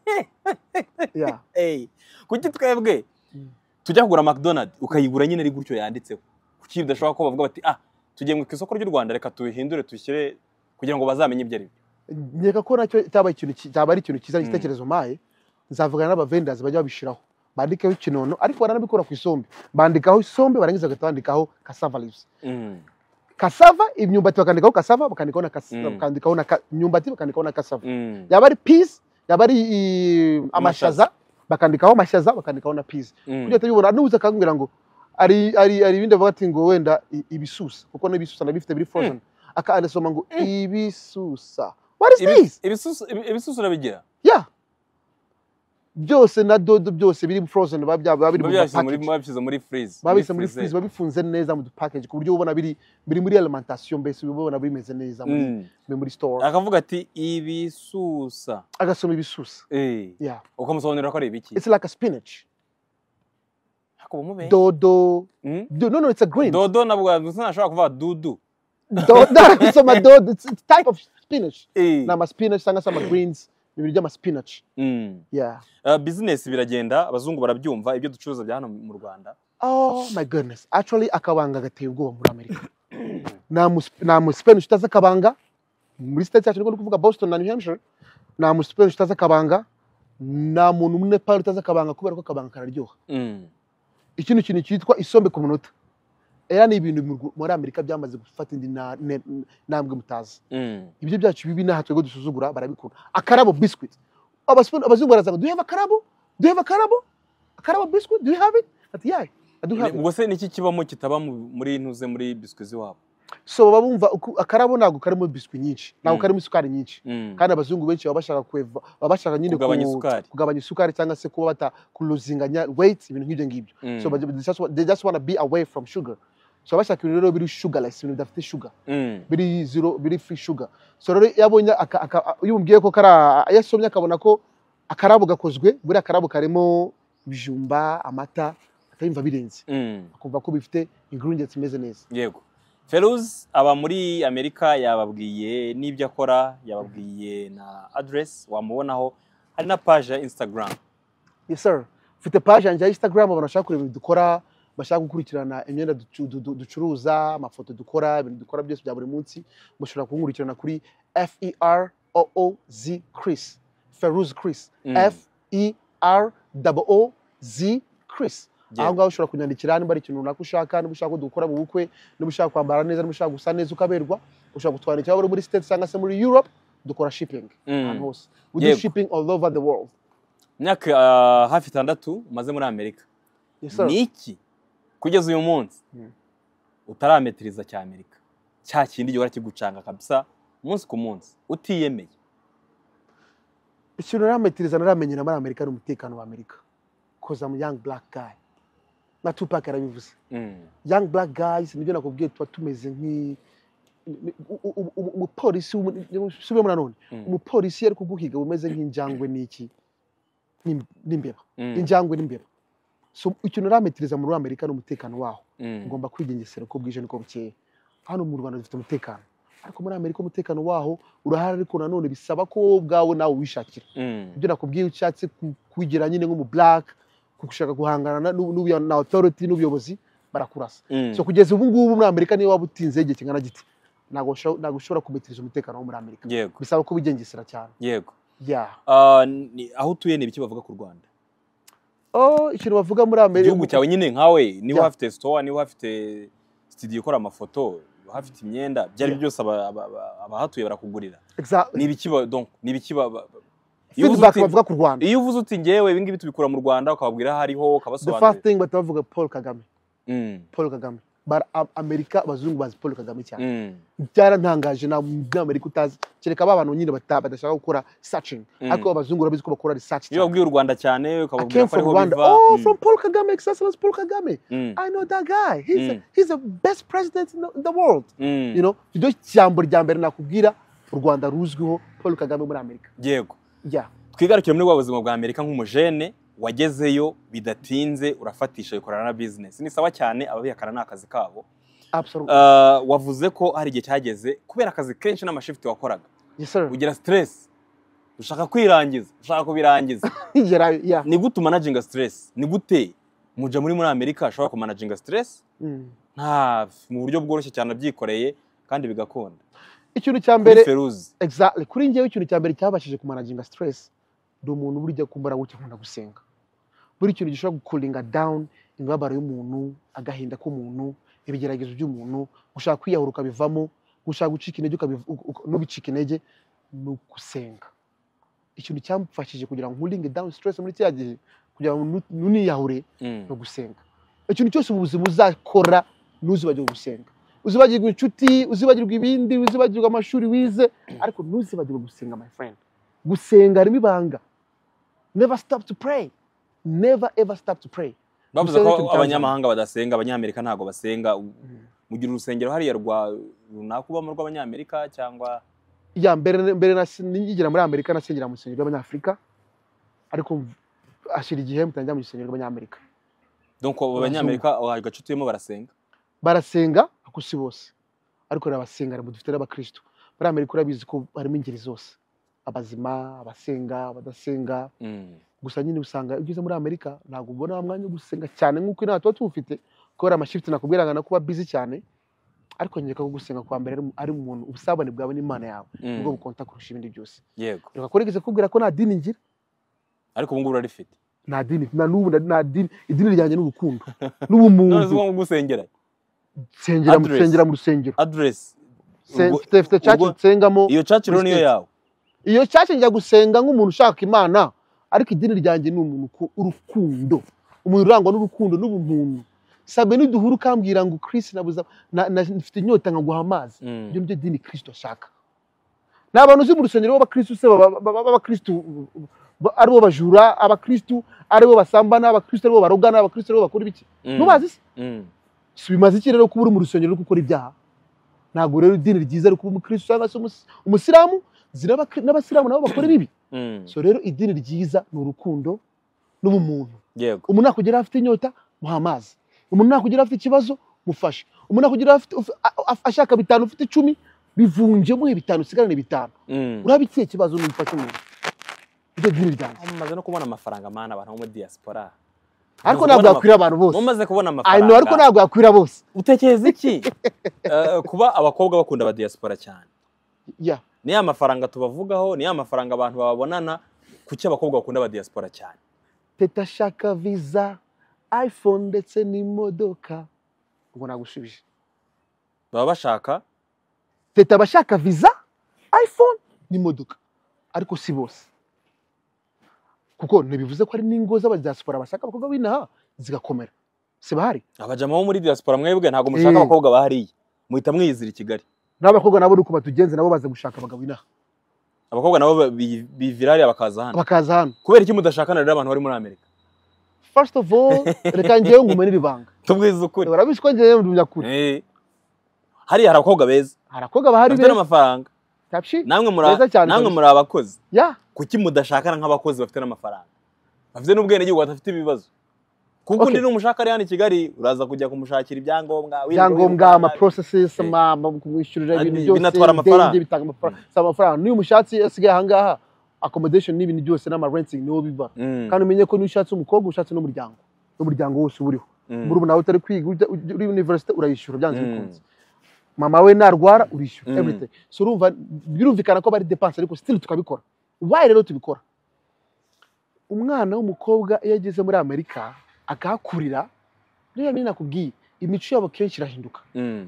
B: ya
A: Ey, kuki twebwe
B: Mm.
A: tujya kugura mcdonald ukayigura nyine ari gutyo yanditseho kuki bidashobora ko bavuga bati ah tugiye mu isoko ry'u rwanda reka tubihindure tubishyire kugira ngo bazamenye ibyo ari byo
B: nkeka ko nacyo cyaba ikintu ki- cyaba ari ikintu cyiza igitekerezo mpaye nzavugana n'abavendazi bajya babishyiraho bandikeho ikinono ariko baranabikora ku isombe bandikaho isombe barangiza bagahita bandikaho cassava leaves
A: Mm.
B: cassava imyumbati bakandikaho cassava bakandikaho na cas-
A: Mm.
B: bakandikaho na ca- imyumbati bakandikaho na cassava
A: Mm.
B: yaba ari peas yaba ari i- amashaza bakandikaho amashaza bakandikaho na peas
A: Mm.
B: kugira atabibona n'ubuze akakubwira ngo ari ari ari ibindi avuga ati ngo wenda i- ibisusa kuko n'ibisusa nabifite biri frozen aka arasoma ngo ibisusa what is
A: Ibi-
B: this
A: ibisusu- ibi- ibisusu urabigira
B: yeah byose na dodo byose biri frozen biba bya- biba biri mu
A: babishyize muri
B: package
A: babishyize muri freeze
B: babise muri freeze babifunze neza mu dupackage ku buryo ubona biri biri muri alimentation mbese ubona bimeze neza muri
A: Mm.
B: biri muri store
A: akavuga ati ibisusa
B: agasoma ibisusa
A: Eh,
B: yeah
A: ukamusobanurira ko ari ibiki
B: it's like a spinach
A: Ariko ubu mubenye.
B: dodo
A: Mm.
B: do, no no it's a green
A: dodo nabwo sinashobora kuvuga dudu
B: dodo gusoma dodo it's it's type of spinach
A: Eh.
B: ni amaspinach cyangwa se amagreens ni ibiryo by'amaspinach
A: Mm.
B: yeah
A: Uh, business biragenda abazungu barabyumva ibyo ducuruza bya hano mu rwanda
B: oh my goodness actually akabanga gateye ubwoba muri amerika nta mus- nta muspanish utazi akabanga muri state yacu niko ndi kuvuga boston na new hampshire nta muspanish utazi akabanga nta muntu umunepali utazi akabanga kubera ko akabanga kararyoha
A: Mm.
B: ikindi kintu cyitwa isombe ku munota era ni ibintu mu Rw- muri amerika byamaze gufata indi na- ne- ntambwe mutazi
A: Mm.
B: ibyo byacu bibi n'aha twebwe dusuzugura barabikunda akarabo biscuit Abaspa- abazungu barazanga do you have akarabo do you have akarabo akarabo biscuit do you have it ati yeah i do have it
A: ubwo se niki kibamo kitaba mu- muri ntuze muri biswi z'iwabo
B: so baba bumva uku- akarabo ntabwo karimo biscuit nyinshi ntabwo
A: Mm.
B: karimo isukari nyinshi
A: Mm.
B: kandi abazungu benshi baba bashaka kweva baba bashaka nyine ku-
A: Kugabanya isukari.
B: kugabanya isukari cyangwa se kuba bata kuruzinganya weight ibintu nk'ibyo ngibyo
A: Mm.
B: so but they just, wa- they just wanna be away from sugar so bashaka ibintu rero biri shugarasi ibintu bidafite shuga biri zero biri free sugar so rero iyo abonye aka- aka- iyo umubwiye ko kari iyo asomye akabona ko akarabo gakozwe buriya akarabo karimo ibijumba amata akayumva birenze akumva ko bifite ingredients zimeze neza
A: yego feruzi aba muri amerika yababwiye n'ibyo akora yababwiye na aderesi wamubonaho hari na paje ya insitagaramu
B: yes sir mfite page yanjye ya instagram abantu bashaka kureba ibintu dukora bashaka gukurikirana imyenda ducu- du- du- ducuruza amafoto dukora ibintu dukora byose bya buri munsi mushobora kunkurikirana kuri f e r o o z chris feruz chris
A: Mm.
B: f e r o z chris
A: Yeah.
B: aho ngaho ushobora kunyandikira niba ari ikintu runaka ushaka niba ushaka ko dukora mu bukwe niba ushaka kwambara neza niba ushaka gusa neza ukaberwa ushobora kutwandikira waba uri muri state cyangwa se muri europe dukora shipping
A: Mm.
B: ahantu hose we do
A: Yego.
B: shipping all over the world
A: imyaka ah, hafi itandatu umaze muri amerika
B: yes, sir.
A: ni iki kugeza uyu munsi
B: Mm.
A: utarametiriza cya amerika cya kindi gihora kigucanga kabisa umunsi ku munsi utiyemeye
B: ikintu narametiriza naramenye na muri amerika ni umutekano wa amerika koza mu young black guy na tupac yarabivuze
A: Mm.
B: young black guys nibyo nakubwiye tuba tumeze nk'i ni- u- u- u- u- umupolisi w'umu- subiremo nanone
A: Mm.
B: umupolisi ari kuguhiga bumeze nk'injangwe n'iki N'im- n'imbeba
A: Mm.
B: injangwe n'imbeba so ikintu narametiriza muri amerika ni umutekano waho
A: Mm.
B: ugomba kwigengesera uko bwije n'uko bukeye hano mu rwanda dufite umutekano ariko muri amerika umutekano waho urahari ariko nanone bisaba ko wowe ubwawe nawe wishakira
A: Mm.
B: ibyo nakubwiye ushatse ku- kugira nyine nk'umu black gushaka guhangana n'u- n'ubuya- na authority n'ubuyobozi barakurasa
A: Mm.
B: so kugeza ubu ngubu muri amerika niyo waba utinze igihe kingana giti ntabwo usho- ntabwo ushobora kumetiriza umutekano wo muri amerika
A: yego
B: bisaba ko wigengesera cyane
A: yego
B: yeah
A: Ah, ni- aho utuye ni ibiki bavuga ku rwanda
B: oh ikintu bavuga muri amerika
A: igihugu cyawe nyine nkawe niba
B: Yeah.
A: hafite sitowa niba hafite sitidiyo ikora amafoto niba hafite imyenda ibyo ari byo byose aba- aba- aba- abahatuye barakugurira
B: Exactly.
A: ni ibiki ba- donc ni ibiki ba- ba- ba- iyo uvuze
B: feedback
A: uti-
B: bavuga ku rwanda
A: iyo uvuze uti ngewe ibi ngibi tubikura mu rwanda ukababwira aho ariho
B: the first
A: ukabasobanurira
B: thing bahita bavuga paul kagame
A: Mm,
B: paul kagame bara Am- amerika abazungu bazi paul kagame cyane
A: mm,
B: byarantangaje nta muri amerika utazi kereka ba bantu nyine bata- badashaka gukora searching
A: Mm.
B: ariko abazungu barabizi ko bakora research
A: iyo babwiye u rwanda cyane
B: I
A: ukababwira
B: came
A: ko
B: from
A: ariho
B: Rwanda.
A: biva
B: Oh,
A: mm,
B: from Paul Kagame, His Excellency Paul Kagame.
A: mm,
B: I know that guy. He's
A: Mm.
B: he's the best president in the, in the world.
A: mm.
B: You know, iryo jambo rya mbere nakubwira u Rwanda ruzwiho Paul Kagame muri Amerika.
A: yego
B: Yeah.
A: twigarukire muri bwa buzima bwa amerika nk'umujene wagezeyo bidatinze urafatisha bikorana na bizinesi ni sawa cyane ababihakana ni akazi kabo
B: Absolutely.
A: Ah, wavuze ko hari igihe cyageze kubera akazi kenshi n'amashifiti wakoraga
B: yes sir.
A: ugira stress ushaka kwirangiza ushaka kubirangiza
B: yeah. yeah.
A: ni gute umanajinga stress ni gute muja muri muri amerika ashobora kumanajinga stress
B: Mm.
A: nta mu buryo bworoshye cyane abyikoreye kandi bigakunda
B: Ikintu cya
A: kuri
B: mbere
A: feruzi
B: exactly kuri njyewe ikintu cya mbere cyabashije kumanaginga stress ni umuntu burya kumbara gutya akunda gusenga. Buri kintu gishobora gukulinga down imibabaro y'umuntu, agahinda k'umuntu, ibigeragezo by'umuntu, gushaka kwiyahura ukabivamo, gushaka gucika intege ukabiv- uk- uk- n'ubicika intege ni ugusenga ikintu cyamfashije kugira ngo nkulinge down stress muri cya gihe kugira ngo nu- nuniyahure ni ugusenga ikintu cyose mu buzima uzakora ntuzibagirwe gusenga uzibagirwe inshuti uzibagirwe ibindi uzibagirwe amashuri wize ariko ntuzibagirwe gusenga my friend gusenga harimo ibanga never stop to pray never ever stop to pray
A: bavuze
B: gusenga
A: ko
B: ntitubitangire.
A: abanyamahanga badasenga abanyamerika ntabwo basenga mugira urusengero hariya rwa runaka ubamo rw'abanyamerika cyangwa
B: ya mbere mbere nasi- nigera muri amerika nasengera mu rusengero rw'abanyafurika ariko mv- hashira igihe mutangira mu rusengero rw'abanyamerika
A: donc abanyamerika agace utuyemo barasenga
B: barasenga ako si bose ariko barabasenga ntabwo dufite n'abakristo muri amerika urabizi ko harimo ingeri zose abazima abasenga abadasenga
A: Mm,
B: gusa nyine usanga iyo ugeze muri amerika ntabwo ubona wa mwanya wo gusenga cyane nk'uko inaha tuba tuwufite kubera amashifiti nakubwira ngo kuba bizi cyane ariko nyereka ko gusenga kwa mbere ari- ari umuntu ubusabane bwawe n'imana yawe
A: mm,
B: nibwo bukonta kurusha ibindi byose
A: yego
B: reka kurigeze kubwira ko nta dini ngira
A: ariko ubu ngubu urarifite
B: nta dini na n'ubu na- nta dini idini ryanjye ni urukundo
A: none si
B: n'ubumuntu
A: ngombwa gusengera
B: nsengera mu
A: Address.
B: rusengero mu rusengero
A: aderesi
B: Se-
A: Ubwo-
B: mfite mfite church
A: ubwo-
B: nsengamo
A: iyo caci rero niyo
B: Respect.
A: yawe
B: iyo cyashya njya gusenga nk'umuntu ushaka imana ariko idini ryanjye ni umuntu uku- urukundo umuntu urangwa n'urukundo n'ubumuntu sabe niduhura ukambwira ngo Chris nabuza na- na- mfite inyota nkaguha amazi
A: Mm.
B: ibyo nibyo dini kristo ashaka ni abantu uzi mu rusengero b'abakristo se baba- baba- b'abakristo ba- aribo bajura abakristo aribo basambana abakristo aribo barogana abakristo aribo bakora ibiki
A: Mm,
B: ntubazi se
A: mm.
B: si bimaze iki rero kuba uri mu rusengero uri gukora ibyaha ntabwo rero idini ryiza ari kuba umukristo cyangwa se umus- umusiramu ziraba- n'abasiramu nabo bakora ibibi
A: Mm.
B: so rero idini ryiza ni urukundo n'ubumuntu
A: yego
B: umuntu nakugeraho afite inyota muha amazi umuntu nakugeraho afite ikibazo mufashe umuntu nakugeraho afite uf- a- a- ashaka bitanu ufite icumi bivunje muhe bitanu usigarane bitanu
A: Mm.
B: uraba ikihe kibazo n'umufashe umuntu ibyo dini ryanjye
A: Ah, mumaze no kubona amafaranga mana abantu bo muri diaspora
B: ariko
A: Mumaze
B: ntabwo
A: kubona
B: yakwira abantu bose
A: mumaze kubona
B: I know, ariko
A: amafaranga
B: ntabwo yakwira bose
A: utekereza iki Eh, kuba abakobwa bakunda aba diaspora cyane
B: ya
A: ni ya mafaranga tubavugaho ni ya mafaranga abantu bababonana kuki abakobwa bakunda aba diaspora cyane
B: teta ashaka viza iphone ndetse n'imodoka ubwo nagushubije
A: baba bashaka
B: teta abashaka viza iphone n'imodoka ariko si bose kuko ntibivuze ko hari n'ingo z'abadiaspora bashaka abakobwa b'inaha zigakomera si bahari
A: abajama bo muri diaspora mwebwe ntabwo mushaka
B: Eh.
A: abakobwa bahariye muhita mwiyizira i kigali
B: n'abakobwa nabo ni uko batugenze nabo baza gushaka abagabo inaha
A: abakobwa nabo ba- bi- bivira hariya bakaza hano
B: bakaza hano
A: kubera iki mudashakana rero abantu bari muri amerika
B: first of all reka ngewe ngumenera ibanga
A: tubwize ukuri
B: urabizi ko ngewe ndumya kure
A: Eh. hariya hari abakobwa beza
B: hari abakobwa bahari
A: bafite
B: beza
A: n'amafaranga
B: tapshi
A: namwe muri
B: Beza cyane,
A: namwe
B: kabisa.
A: muri abakozi
B: ya
A: kuki mudashakana nk'abakozi bafite n'amafaranga bafite n'ubwenegihugu badafite ibibazo kuko undi
B: Okay.
A: n'umushaka ari hano i kigali uraza kujya kumushakira ibyangombwa wirwa-
B: ibyangombwa
A: wirwa-
B: ama processes
A: Eh.
B: ama ama- kumwishyurira
A: Kandi
B: ibintu byose
A: binatwara amafaranga.
B: indege, bitanga amafaranga si amafaranga niyo umushatsi asigaye ahangaha accommodation n'ibintu byose n'ama renting niwo biba
A: Mm,
B: kandi umenye ko niyo ushatse umukobwa ushatse n'umuryango n'umuryango wose uba uriho
A: mm,
B: muri nawe utari kwiga ujya- ujya- uri university urayishyura byanze
A: Mm.
B: bikunze mama we narwara urishyura
A: Mm.
B: everything so urumva birumvikana ko bari depanse ariko still tukabikora why rero tubikora umwana w'umukobwa iyo ageze muri amerika akahakurira niyo yamenya nakubwiye imico yabo kenshi irahinduka
A: mm.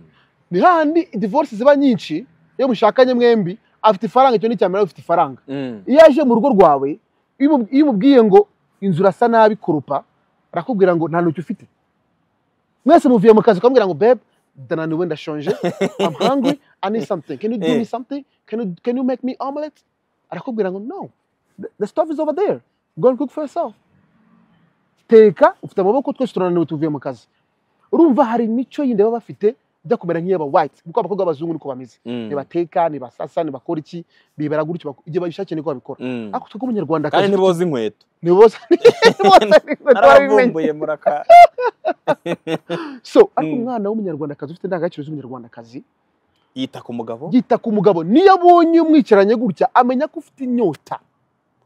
B: ni hahandi divorce ziba nyinshi iyo mushakanye mwembi afite ifaranga icyo ni cyamerera ufite ifaranga
A: Mm.
B: iyo aje mu rugo rwawe iyo umu- iyo umubwiye ngo inzu urasa nabi kurupa arakubwira ngo nta ntoki ufite mwese muvuye mu kazi ukamubwira ngo bebe ndananiwe ndashonje I'm hungry I need something can you give me something can you, can you make me omelette arakubwira ngo no the, the stuff is over there go and cook for yourself teka ufite amaboko twese turananiwe tuvuye mu kazi urumva hari imico yindi baba bafite ijya kumera nk'iy'aba white kuko abakobwa b'abazungu niko bameze
A: Mm.
B: nibateka nibasasa nibakora iki bibera gutyo bak- igihe babishakiye niko babikora
A: Mm.
B: ariko twebwe umunyarwanda
A: kandi ntiboza inkweto
B: niboza
A: arabumbuye muraka
B: so ariko
A: Mm.
B: umwana w'umunyarwandakazi ufite indangagaciro z'umunyarwandakazi
A: yita ku mugabo
B: yita ku mugabo niyo abonye umwicaranye gutya amenya ko ufite inyota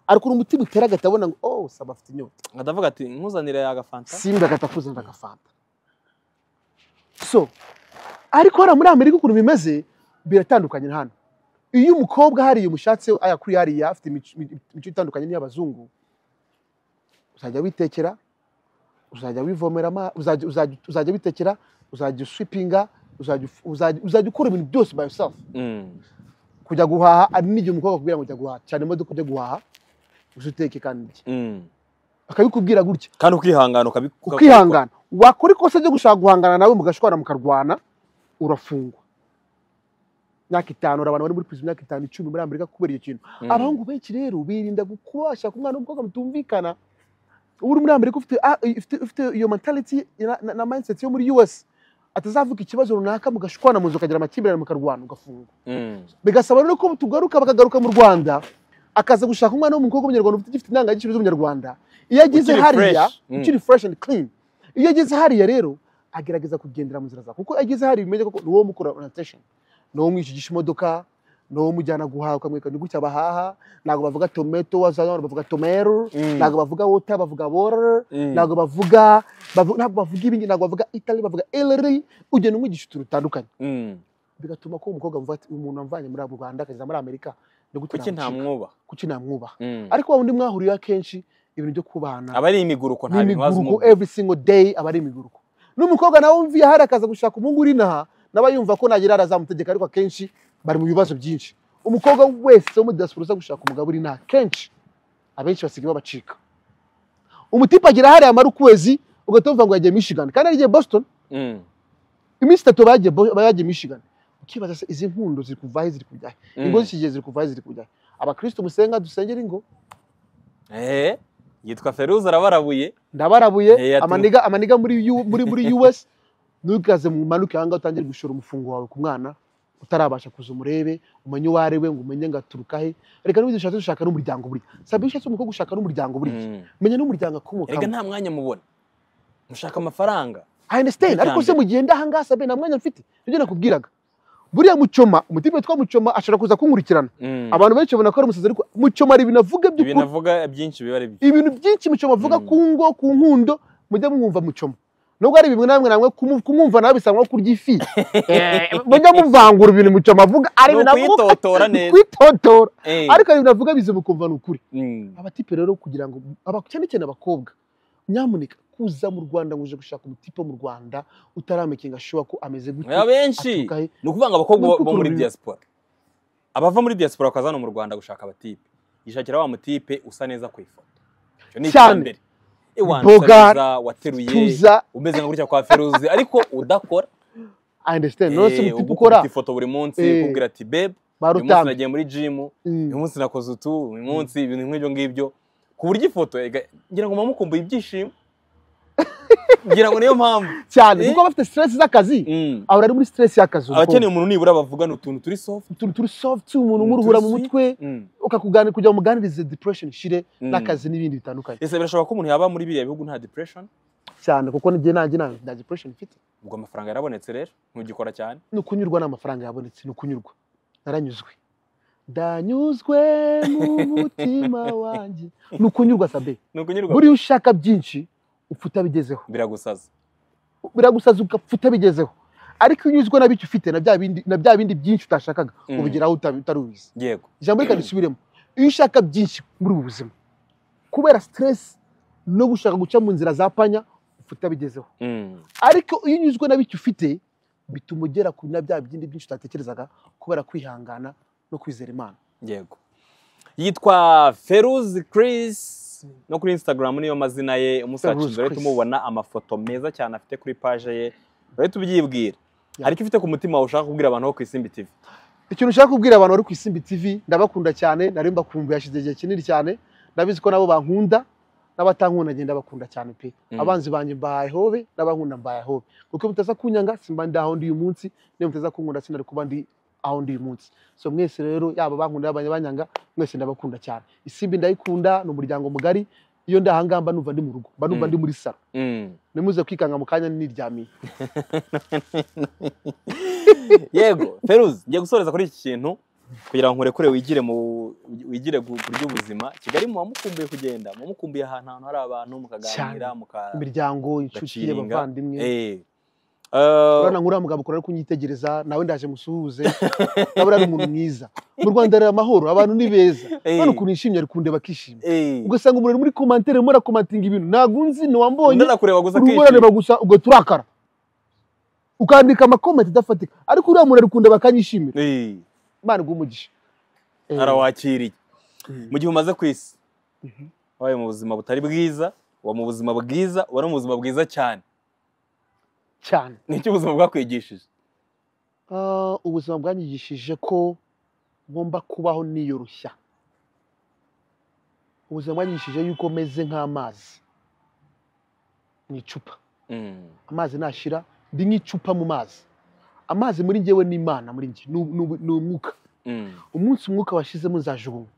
B: ariko umutima utera agahita abona ngo oh saba afite inyota
A: adavuga ati nkuzanire agafanta
B: simba agahita akuzanira agafanta so ariko hariya muri amerika ukuntu bimeze biratandukanye na hano iyo umukobwa hariya umushatsi ayakuriye hariya afite imico imico itandukanye n'iy'abazungu uzajya witekera uzajya wivomera ama- uzajya- uzajya uzajya witekera uzajya uswipinga uzajya uf- uzajya- uzajya ukora ibintu byose by yourself
A: Mm.
B: kujya guhaha ari n'igihe umukobwa akubwira ngo jya guhaha cyane imodoka ujya guhaha uzi uteke kandi urye
A: Mm.
B: akabikubwira gutya
A: kandi ukihangana ukabi- uka-
B: ukihangana wakora ikosa ryo gushaka guhangana nawe mugashwana mukarwana urafungwa imyaka itanu hari abantu bari muri prison imyaka itanu icumi muri amerika kubera icyo kintu
A: Mm.
B: abahungu benshi rero birinda kubashaka umwana w'umukobwa mutumvikana uba uri muri amerika ufite ah, ufite- ufite iyo mentality na- na- na mindset yo muri us atazavuga ikibazo runaka mugashwana mu nzu ukagira amakimbirane mukarwana ugafungwa
A: Mm.
B: bigasaba rero ko tugaruka bakagaruka mu rwanda akaza gushaka umwana w'umukobwa w'umunyarwanda ufite igifite indangagaciro z'umunyarwanda iyo ageze
A: Ukiri
B: hariya
A: fresh. Mm.
B: ukiri fresh and clean iyo ageze hariya rero agerageza kugendera mu nzira zawe kuko iyo ageze hariya bimenye ko ni wowe umukora orientation ni wowe umwishigisha imodoka ni wowe umujyana guhaha ukamwereka ni gutya bahaha ntabwo bavuga tomato wazana bavuga tomero
A: Mm.
B: ntabwo bavuga wota bavuga water
A: Mm.
B: ntabwo bavuga bavu- ntabwo bavuga ibingi ntabwo bavuga italy bavuga elri ugenda umwigisha utuntu dutandukanye
A: Mm.
B: bigatuma ko umukobwa avuga ati umuntu amvanye muri abo Rwanda akageza muri Amerika ni gute
A: kuki nta
B: namucika?
A: mwuba
B: kuki namwubaha
A: Mm.
B: ariko wa wundi mwahuriyeho akenshi ibintu byo kubahana
A: aba ari imiguruko nta bintu wazi
B: n'imiguruko
A: umubu
B: every single day aba ari imiguruko n'umukobwa nawe wumviye hari akaza gushaka umuhungu uri inaha nawe yumva ko nagera arazamutegeka ariko akenshi bari mu bibazo byinshi umukobwa wese wo muri diaspora uza gushaka umugabo uri inaha kenshi abenshi basigaye babacika umutipe agira hariya amara ukwezi ugahita wumva ngo yagiye Michigan kandi yari yagiye Boston
A: Mm.
B: iminsi itatu bagiye Bo- bagiye Michigan ukibaza se izi nkundo ziri kuva he ziri kujya he
A: Mm.
B: ingo zikigiye ziri kuva he ziri kujya he abakristo musenga dusengera ingo
A: Eh, yitwa feruza arabarabuye
B: ndabarabuye
A: Eh, ati-
B: amaniga amaniga muri U- muri muri US ntugaze mu manuke aha ngaha utangire gushora umufungo wawe ku mwana utarabasha kuza umurebe umenye uwo ari we ngo umenye ngo aturuka he reka n'ubu dushatse dushaka n'umuryango buriya sabe iyo ushatse umukobwa ushaka n'umuryango buriya menya n'umuryango
A: erega
B: akomokamo
A: nta mwanya mubona mushaka amafaranga
B: I understand
A: Icya
B: ariko se
A: mbere.
B: mugenda aha ngaha sabe nta mwanya mfite nibyo nakubwiraga buriya mucoma umutima witwa mucoma ashobora kuza kunkurikirana
A: Mm.
B: abantu benshi babona ko ari umusazi ariko mucoma hari ibintu avuga
A: ibi
B: by'ukuri
A: navuga byinshi biba ari byo
B: ibintu byinshi mucoma avuga
A: Mm.
B: ku ngo ku nkundo mujya mwumva mucoma nubwo ari bimwe na bimwe namwe kumu- kumwumva nawe bisaba nko kurya ifi Eh, mujya muvangura ibintu mucoma avuga ari
A: Ni
B: ibintu avuga
A: ukwitotora neza.
B: kwitotora
A: Eh.
B: ariko hari ibintu avuga bize mukumva ni ukuri
A: Mm.
B: abatipe rero kugira ngo aba- cyane cyane abakobwa nyamuneka kuza mu rwanda ngo uje gushaka umutipe mu rwanda utaramenye ashobora ko ameze gute
A: Ya benshi
B: aturuka he.
A: ni ukuvuga ngo abakobwa
B: Ni
A: bo- bo
B: ukuvuga
A: muri
B: ngo-
A: diaspora abava muri diaspora bakaza hano mu rwanda gushaka abatipe yishakira wa mutipe usa neza ku ifoto icyo ni icya
B: Cyane.
A: mbere Ewana usa
B: Bogar,
A: neza wateruye
B: tuza
A: umeze nka gutya kwa feruzi ariko udakora
B: I understand none
A: Eh,
B: se umutipe
A: uba
B: ukora
A: ukubita ifoto buri munsi
B: Eh.
A: ukubwira ati bebe uyu munsi
B: barutanga
A: nagiye muri jimu uyu munsi nakoze utu uyu munsi ibintu nk'ibyo ngibyo ku buryo ifoto ega- ngira ngo muba mukumbuye ibyishimo ngira ngo niyo mpamvu
B: cyane
A: Eh.
B: kuko aba afite stress z'akazi
A: Mm.
B: ahora ari muri stress y'akazi
A: abakeneye umuntu nibura bavugana utuntu turi soft
B: utuntu turi soft umuntu
A: Mm,
B: umuruhura
A: turi
B: mu
A: sweet.
B: mutwe
A: Mm.
B: ukakugana kugira ngo umuganirize depression shire
A: Mm.
B: n'akazi n'ibindi bitandukanye
A: ese birashoboka ko umuntu yaba muri biriya bihugu nta depression
B: cyane kuko n'igihe nanjye nta nta depression mfite
A: ubwo amafaranga yarabonetse rero ntugikora cyane
B: ni ukunyurwa n'amafaranga yabonetse ni ukunyurwa naranyuzwe ndanyuzwe mu mutima wanjye ni ukunyurwa sabe
A: ni ukunyurwa
B: buriya ushaka byinshi upfa utabigezeho
A: biragusaza
B: biragusaza ugapfa utabigezeho ariko iyo unyuzwe na bicyo ufite na bya bindi na bya bindi byinshi utashakaga
A: Mm.
B: ubigeraho uta- utari ubizi
A: yego
B: ijambo reka risubiremo iyo ushaka byinshi muri ubu buzima kubera stress no gushaka guca mu nzira za panya upfa utabigezeho
A: Mm.
B: ariko iyo unyuzwe na bicyo ufite bituma ugera ku na bya bindi byinshi utatekerezaga kubera kwihangana no kwizera imana
A: yego yitwa feruzi kirisi no kuri instagram niyo mazina ye umunsi
B: Feruzi
A: wacu rero
B: Chris.
A: tumubona amafoto meza cyane afite kuri paje ye rero tubyibwira
B: Ya.
A: ariko ufite ku mutima wawe ushaka kubwira abantu bo ku isimbi tv
B: ikintu ushaka kubwira abantu bari ku isimbi tv ndabakunda cyane nari mbakumbuye hashize igihe kinini cyane ndabizi ko nabo bankunda n'abatankunda ngenda bakunda cyane pe
A: Mm.
B: abanzi banjye mbahaye hobe n'abankunda mbahaye hobe kuko iyo mutaza kunyanga simba ndi aho ndi uyu munsi niyo mutaza kunkunda sinari kuba ndi aho ndi uyu munsi so mwese rero yaba abankunda yaba abanyabanyanga mwese ndabakunda cyane isimbi ndayikunda ni umuryango mugari iyo ndi ahangamba numva ndi mu rugo mba numva
A: Mm.
B: ndi muri salo
A: Mm.
B: nimuze kwikanga mu kanya niryamiye
A: yego feruzi ngiye gusoreza kuri iki kintu kugira ngo nkurekure wigire mu wigire ku buryo ubuzima kigali muba mukumbuye kugenda muba mukumbuye ahantu ahantu hari abantu mukaganira
B: Cyane.
A: muka
B: imiryango inshuti
A: Gaciringa.
B: abavandimwe
A: Eh.
B: urabona nkuriya mugabo ukora ari kunyitegereza nawe ndaje musuhuze nawe ari umuntu mwiza mu rwanda hari amahoro abantu ni beza
A: Eh.
B: urabona ukuntu yishimye ari kundeba akishima
A: Eh.
B: ugasanga umuntu ari muri komantere arimo arakomantinga ibintu ntabwo unzi ntiwambonye
A: ndanakureba gusa akishima.
B: urimo urareba gusa ubwo turakara ukandika amakomenti adafatika ariko uriya muntu ari kundeba akanyishimira
A: Eh.
B: imana iguhe Eh,
A: arawakiriye
B: eh,
A: mu gihe umaze ku isi
B: Mhm.
A: wabaye mu buzima butari bwiza uba mu buzima bwiza uba no mu buzima bwiza cyane
B: cyane
A: nicyo ubuzima bwakwigishije
B: Ah, ubuzima bwanyigishije ko ngomba kubaho niyoroshya ubuzima bwanyigishije yuko meze nk'amazi ni icupa
A: Mm.
B: amazi nashira ndi nk'icupa mu mazi amazi muri njyewe ni imana muri njye ni u- ni umwuka
A: Mm.
B: umunsi umwuka washizemo nzajugunywa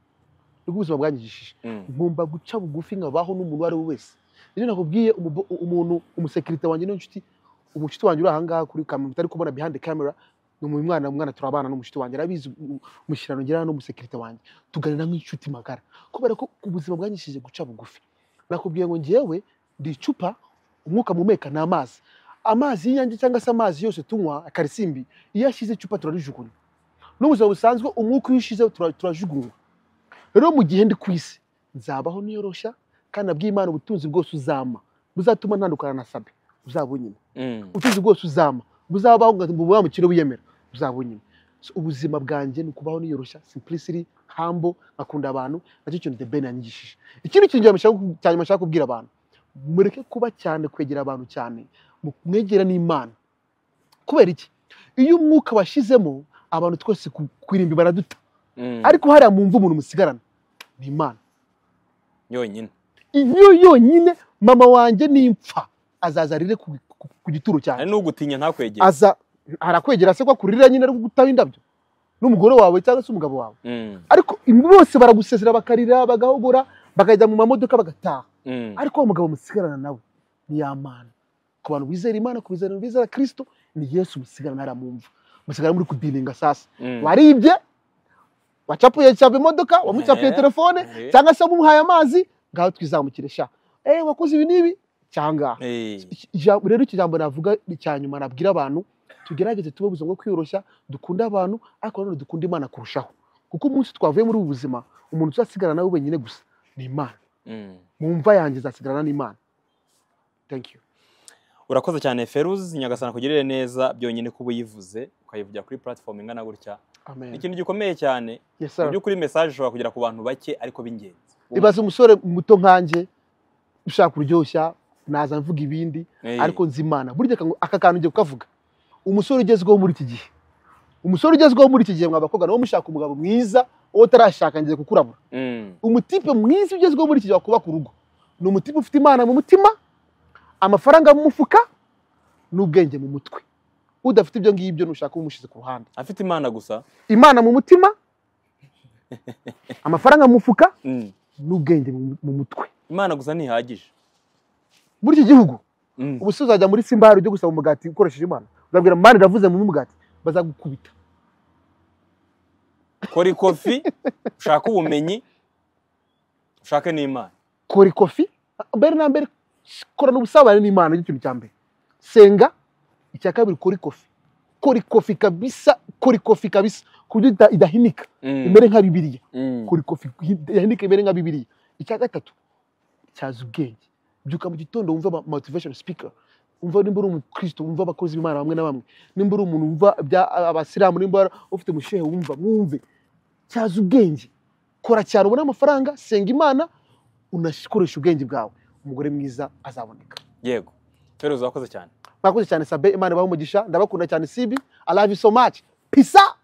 B: nibwo ubuzima bwanyigishije
A: Mm.
B: ngomba guca bugufi nkabaho n'umuntu uwo ari we wese nibyo nakubwiye umubo- umuntu umusekirite wanjye n'inshuti umushuti wanjye uri ahangaha kuri kamera mutari kubona behind camera ni umu- umwana umwana turabana n'umushuti wanjye arabizi u- umushyirano ngira n'umusekirite wanjye tuganira nk'inshuti magara kubera ko ubuzima bwanyishije guca bugufi nakubwiye ngo ngewe ndi icupa umwuka mumeka ni amazi amazi y'inyange cyangwa se amazi yose tunywa akarisimbi iyo ashyize icupa turarijugunya n'ubuzima busanzwe umwuka iyo ushize tura- turajugunywa rero mu gihe ndi ku isi nzabaho niyoroshya kandi abw'imana ubutunzi bwose uzampa buzatuma ntandukana na sabe uzabunyine
A: Mm.
B: ubutunzi bwose uzampa buzabaho ngo wamukire wiyemera uzabunyine So, ubuzima bwanjye ni ukubaho niyoroshya simplicity humble akunda abantu nacyo kintu the ben yanyigishije ikindi kintu cyane nshaka ku- cyane nshaka kubwira abantu mureke kuba cyane kwegera abantu cyane mu- mwegera n'imana kubera iki iyo umwuka washizemo abantu twese ku- kwirimbi baraduta
A: Mm.
B: ariko hariya mu mva umuntu musigarana ni imana
A: yonyine
B: iyo yonyine mama wanjye nimpfa azaza arire ku, ku- ku gituro cyanjye
A: hari n'ugutinya ntakwegere
B: aza arakwegera se ko akurira nyine ari gutaho indabyo n'umugore wawe cyangwa se umugabo wawe
A: Mm,
B: ariko bose baragusezera bakarira bagahogora bakajya mu mamodoka bagataha
A: mm,
B: ariko wa mugabo musigarana nawe ni ya mana ku bantu bizera imana ku bizera bizera kirisito ni yesu musigarana aramumva musigara muri kudininga sasa
A: mm.
B: waribye wacapuye cyaba imodoka wamucapuye
A: Eh,
B: telefone
A: eh.
B: cyangwa se wamuhaye amazi ngaho twizamukire sha eh wakoze ibi n'ibi cyangwa
A: Eh,
B: ijambo- rero iki jambo navuga ni icya nyuma nabwira abantu tugerageze tuba ubuzima bwo kwiyoroshya dukunde abantu ariko nanone dukunde imana kurushaho kuko umunsi twavuye muri ubu buzima umuntu uzasigarana nawe wenyine gusa ni imana
A: mm.
B: mu mva yanjye azasigarana n'imana thank you
A: urakoze cyane feruzi nyagasana kugirire neza byonyine kuba uyivuze ukayivugira kuri platform ingana gutya
B: amen
A: ni ikintu gikomeye cyane
B: yes
A: mu
B: sir
A: by'ukuri message ishobora kugera ku bantu bake ariko b'ingenzi
B: ibaze umusore muto nkanjye ushaka kuryoshya naza mvuga ibindi
A: Eh,
B: ariko nzi imana burya akangu- aka kantu ugiye kukavuga umusore ugezweho muri iki gihe umusore ugezweho muri iki gihe mwa bakobwa nawe mushaka umugabo mwiza uwo utarashaka ngiye kukurabura
A: mm,
B: umutipe mwiza ugezweho muri iki gihe wakuba ku rugo ni umutipe ufite imana mu mutima amafaranga mu mufuka n'ubwenge mu mutwe udafite ibyo ngibyo ntushaka umushyize ku ruhande
A: afite imana gusa
B: imana mu mutima amafaranga mu mufuka
A: Mm,
B: n'ubwenge mu mu mutwe
A: imana gusa ntihagije
B: muri iki gihugu
A: Mm,
B: ubu se uzajya muri simba hari ujya gusaba umugati ukoresheje imana uzabwira imana iravuze mu umugati bazagukubita
A: kora ikofi ushaka ubumenyi ushake n'imana
B: kora ikofi mbere na mbere korana ubusabane n'imana nicyo kintu cya mbere senga icya kabiri kora ikofi kora ikofi kabisa kora ikofi kabisa ku buryo ida- idahinika
A: Mm,
B: imere nka bibiliya
A: mm,
B: kora ikofi idahinika imere nka bibiliya icya gatatu cyaza ubwenge byuka mu gitondo wumva ama motivation speaker umva nimba uri umukristo wumva abakozi b'imana bamwe na bamwe nimba uri umuntu wumva ibya abasilamu nimba ufite umushehe wumva mwumve cyaza ubwenge kora cyane ubone amafaranga senga imana unakoresha ubwenge bwawe umugore mwiza azaboneka
A: yego feruzi urakoze cyane
B: mwakoze cyane sabe imana ibahe umugisha ndabakunda cyane sibi i love you so much pisa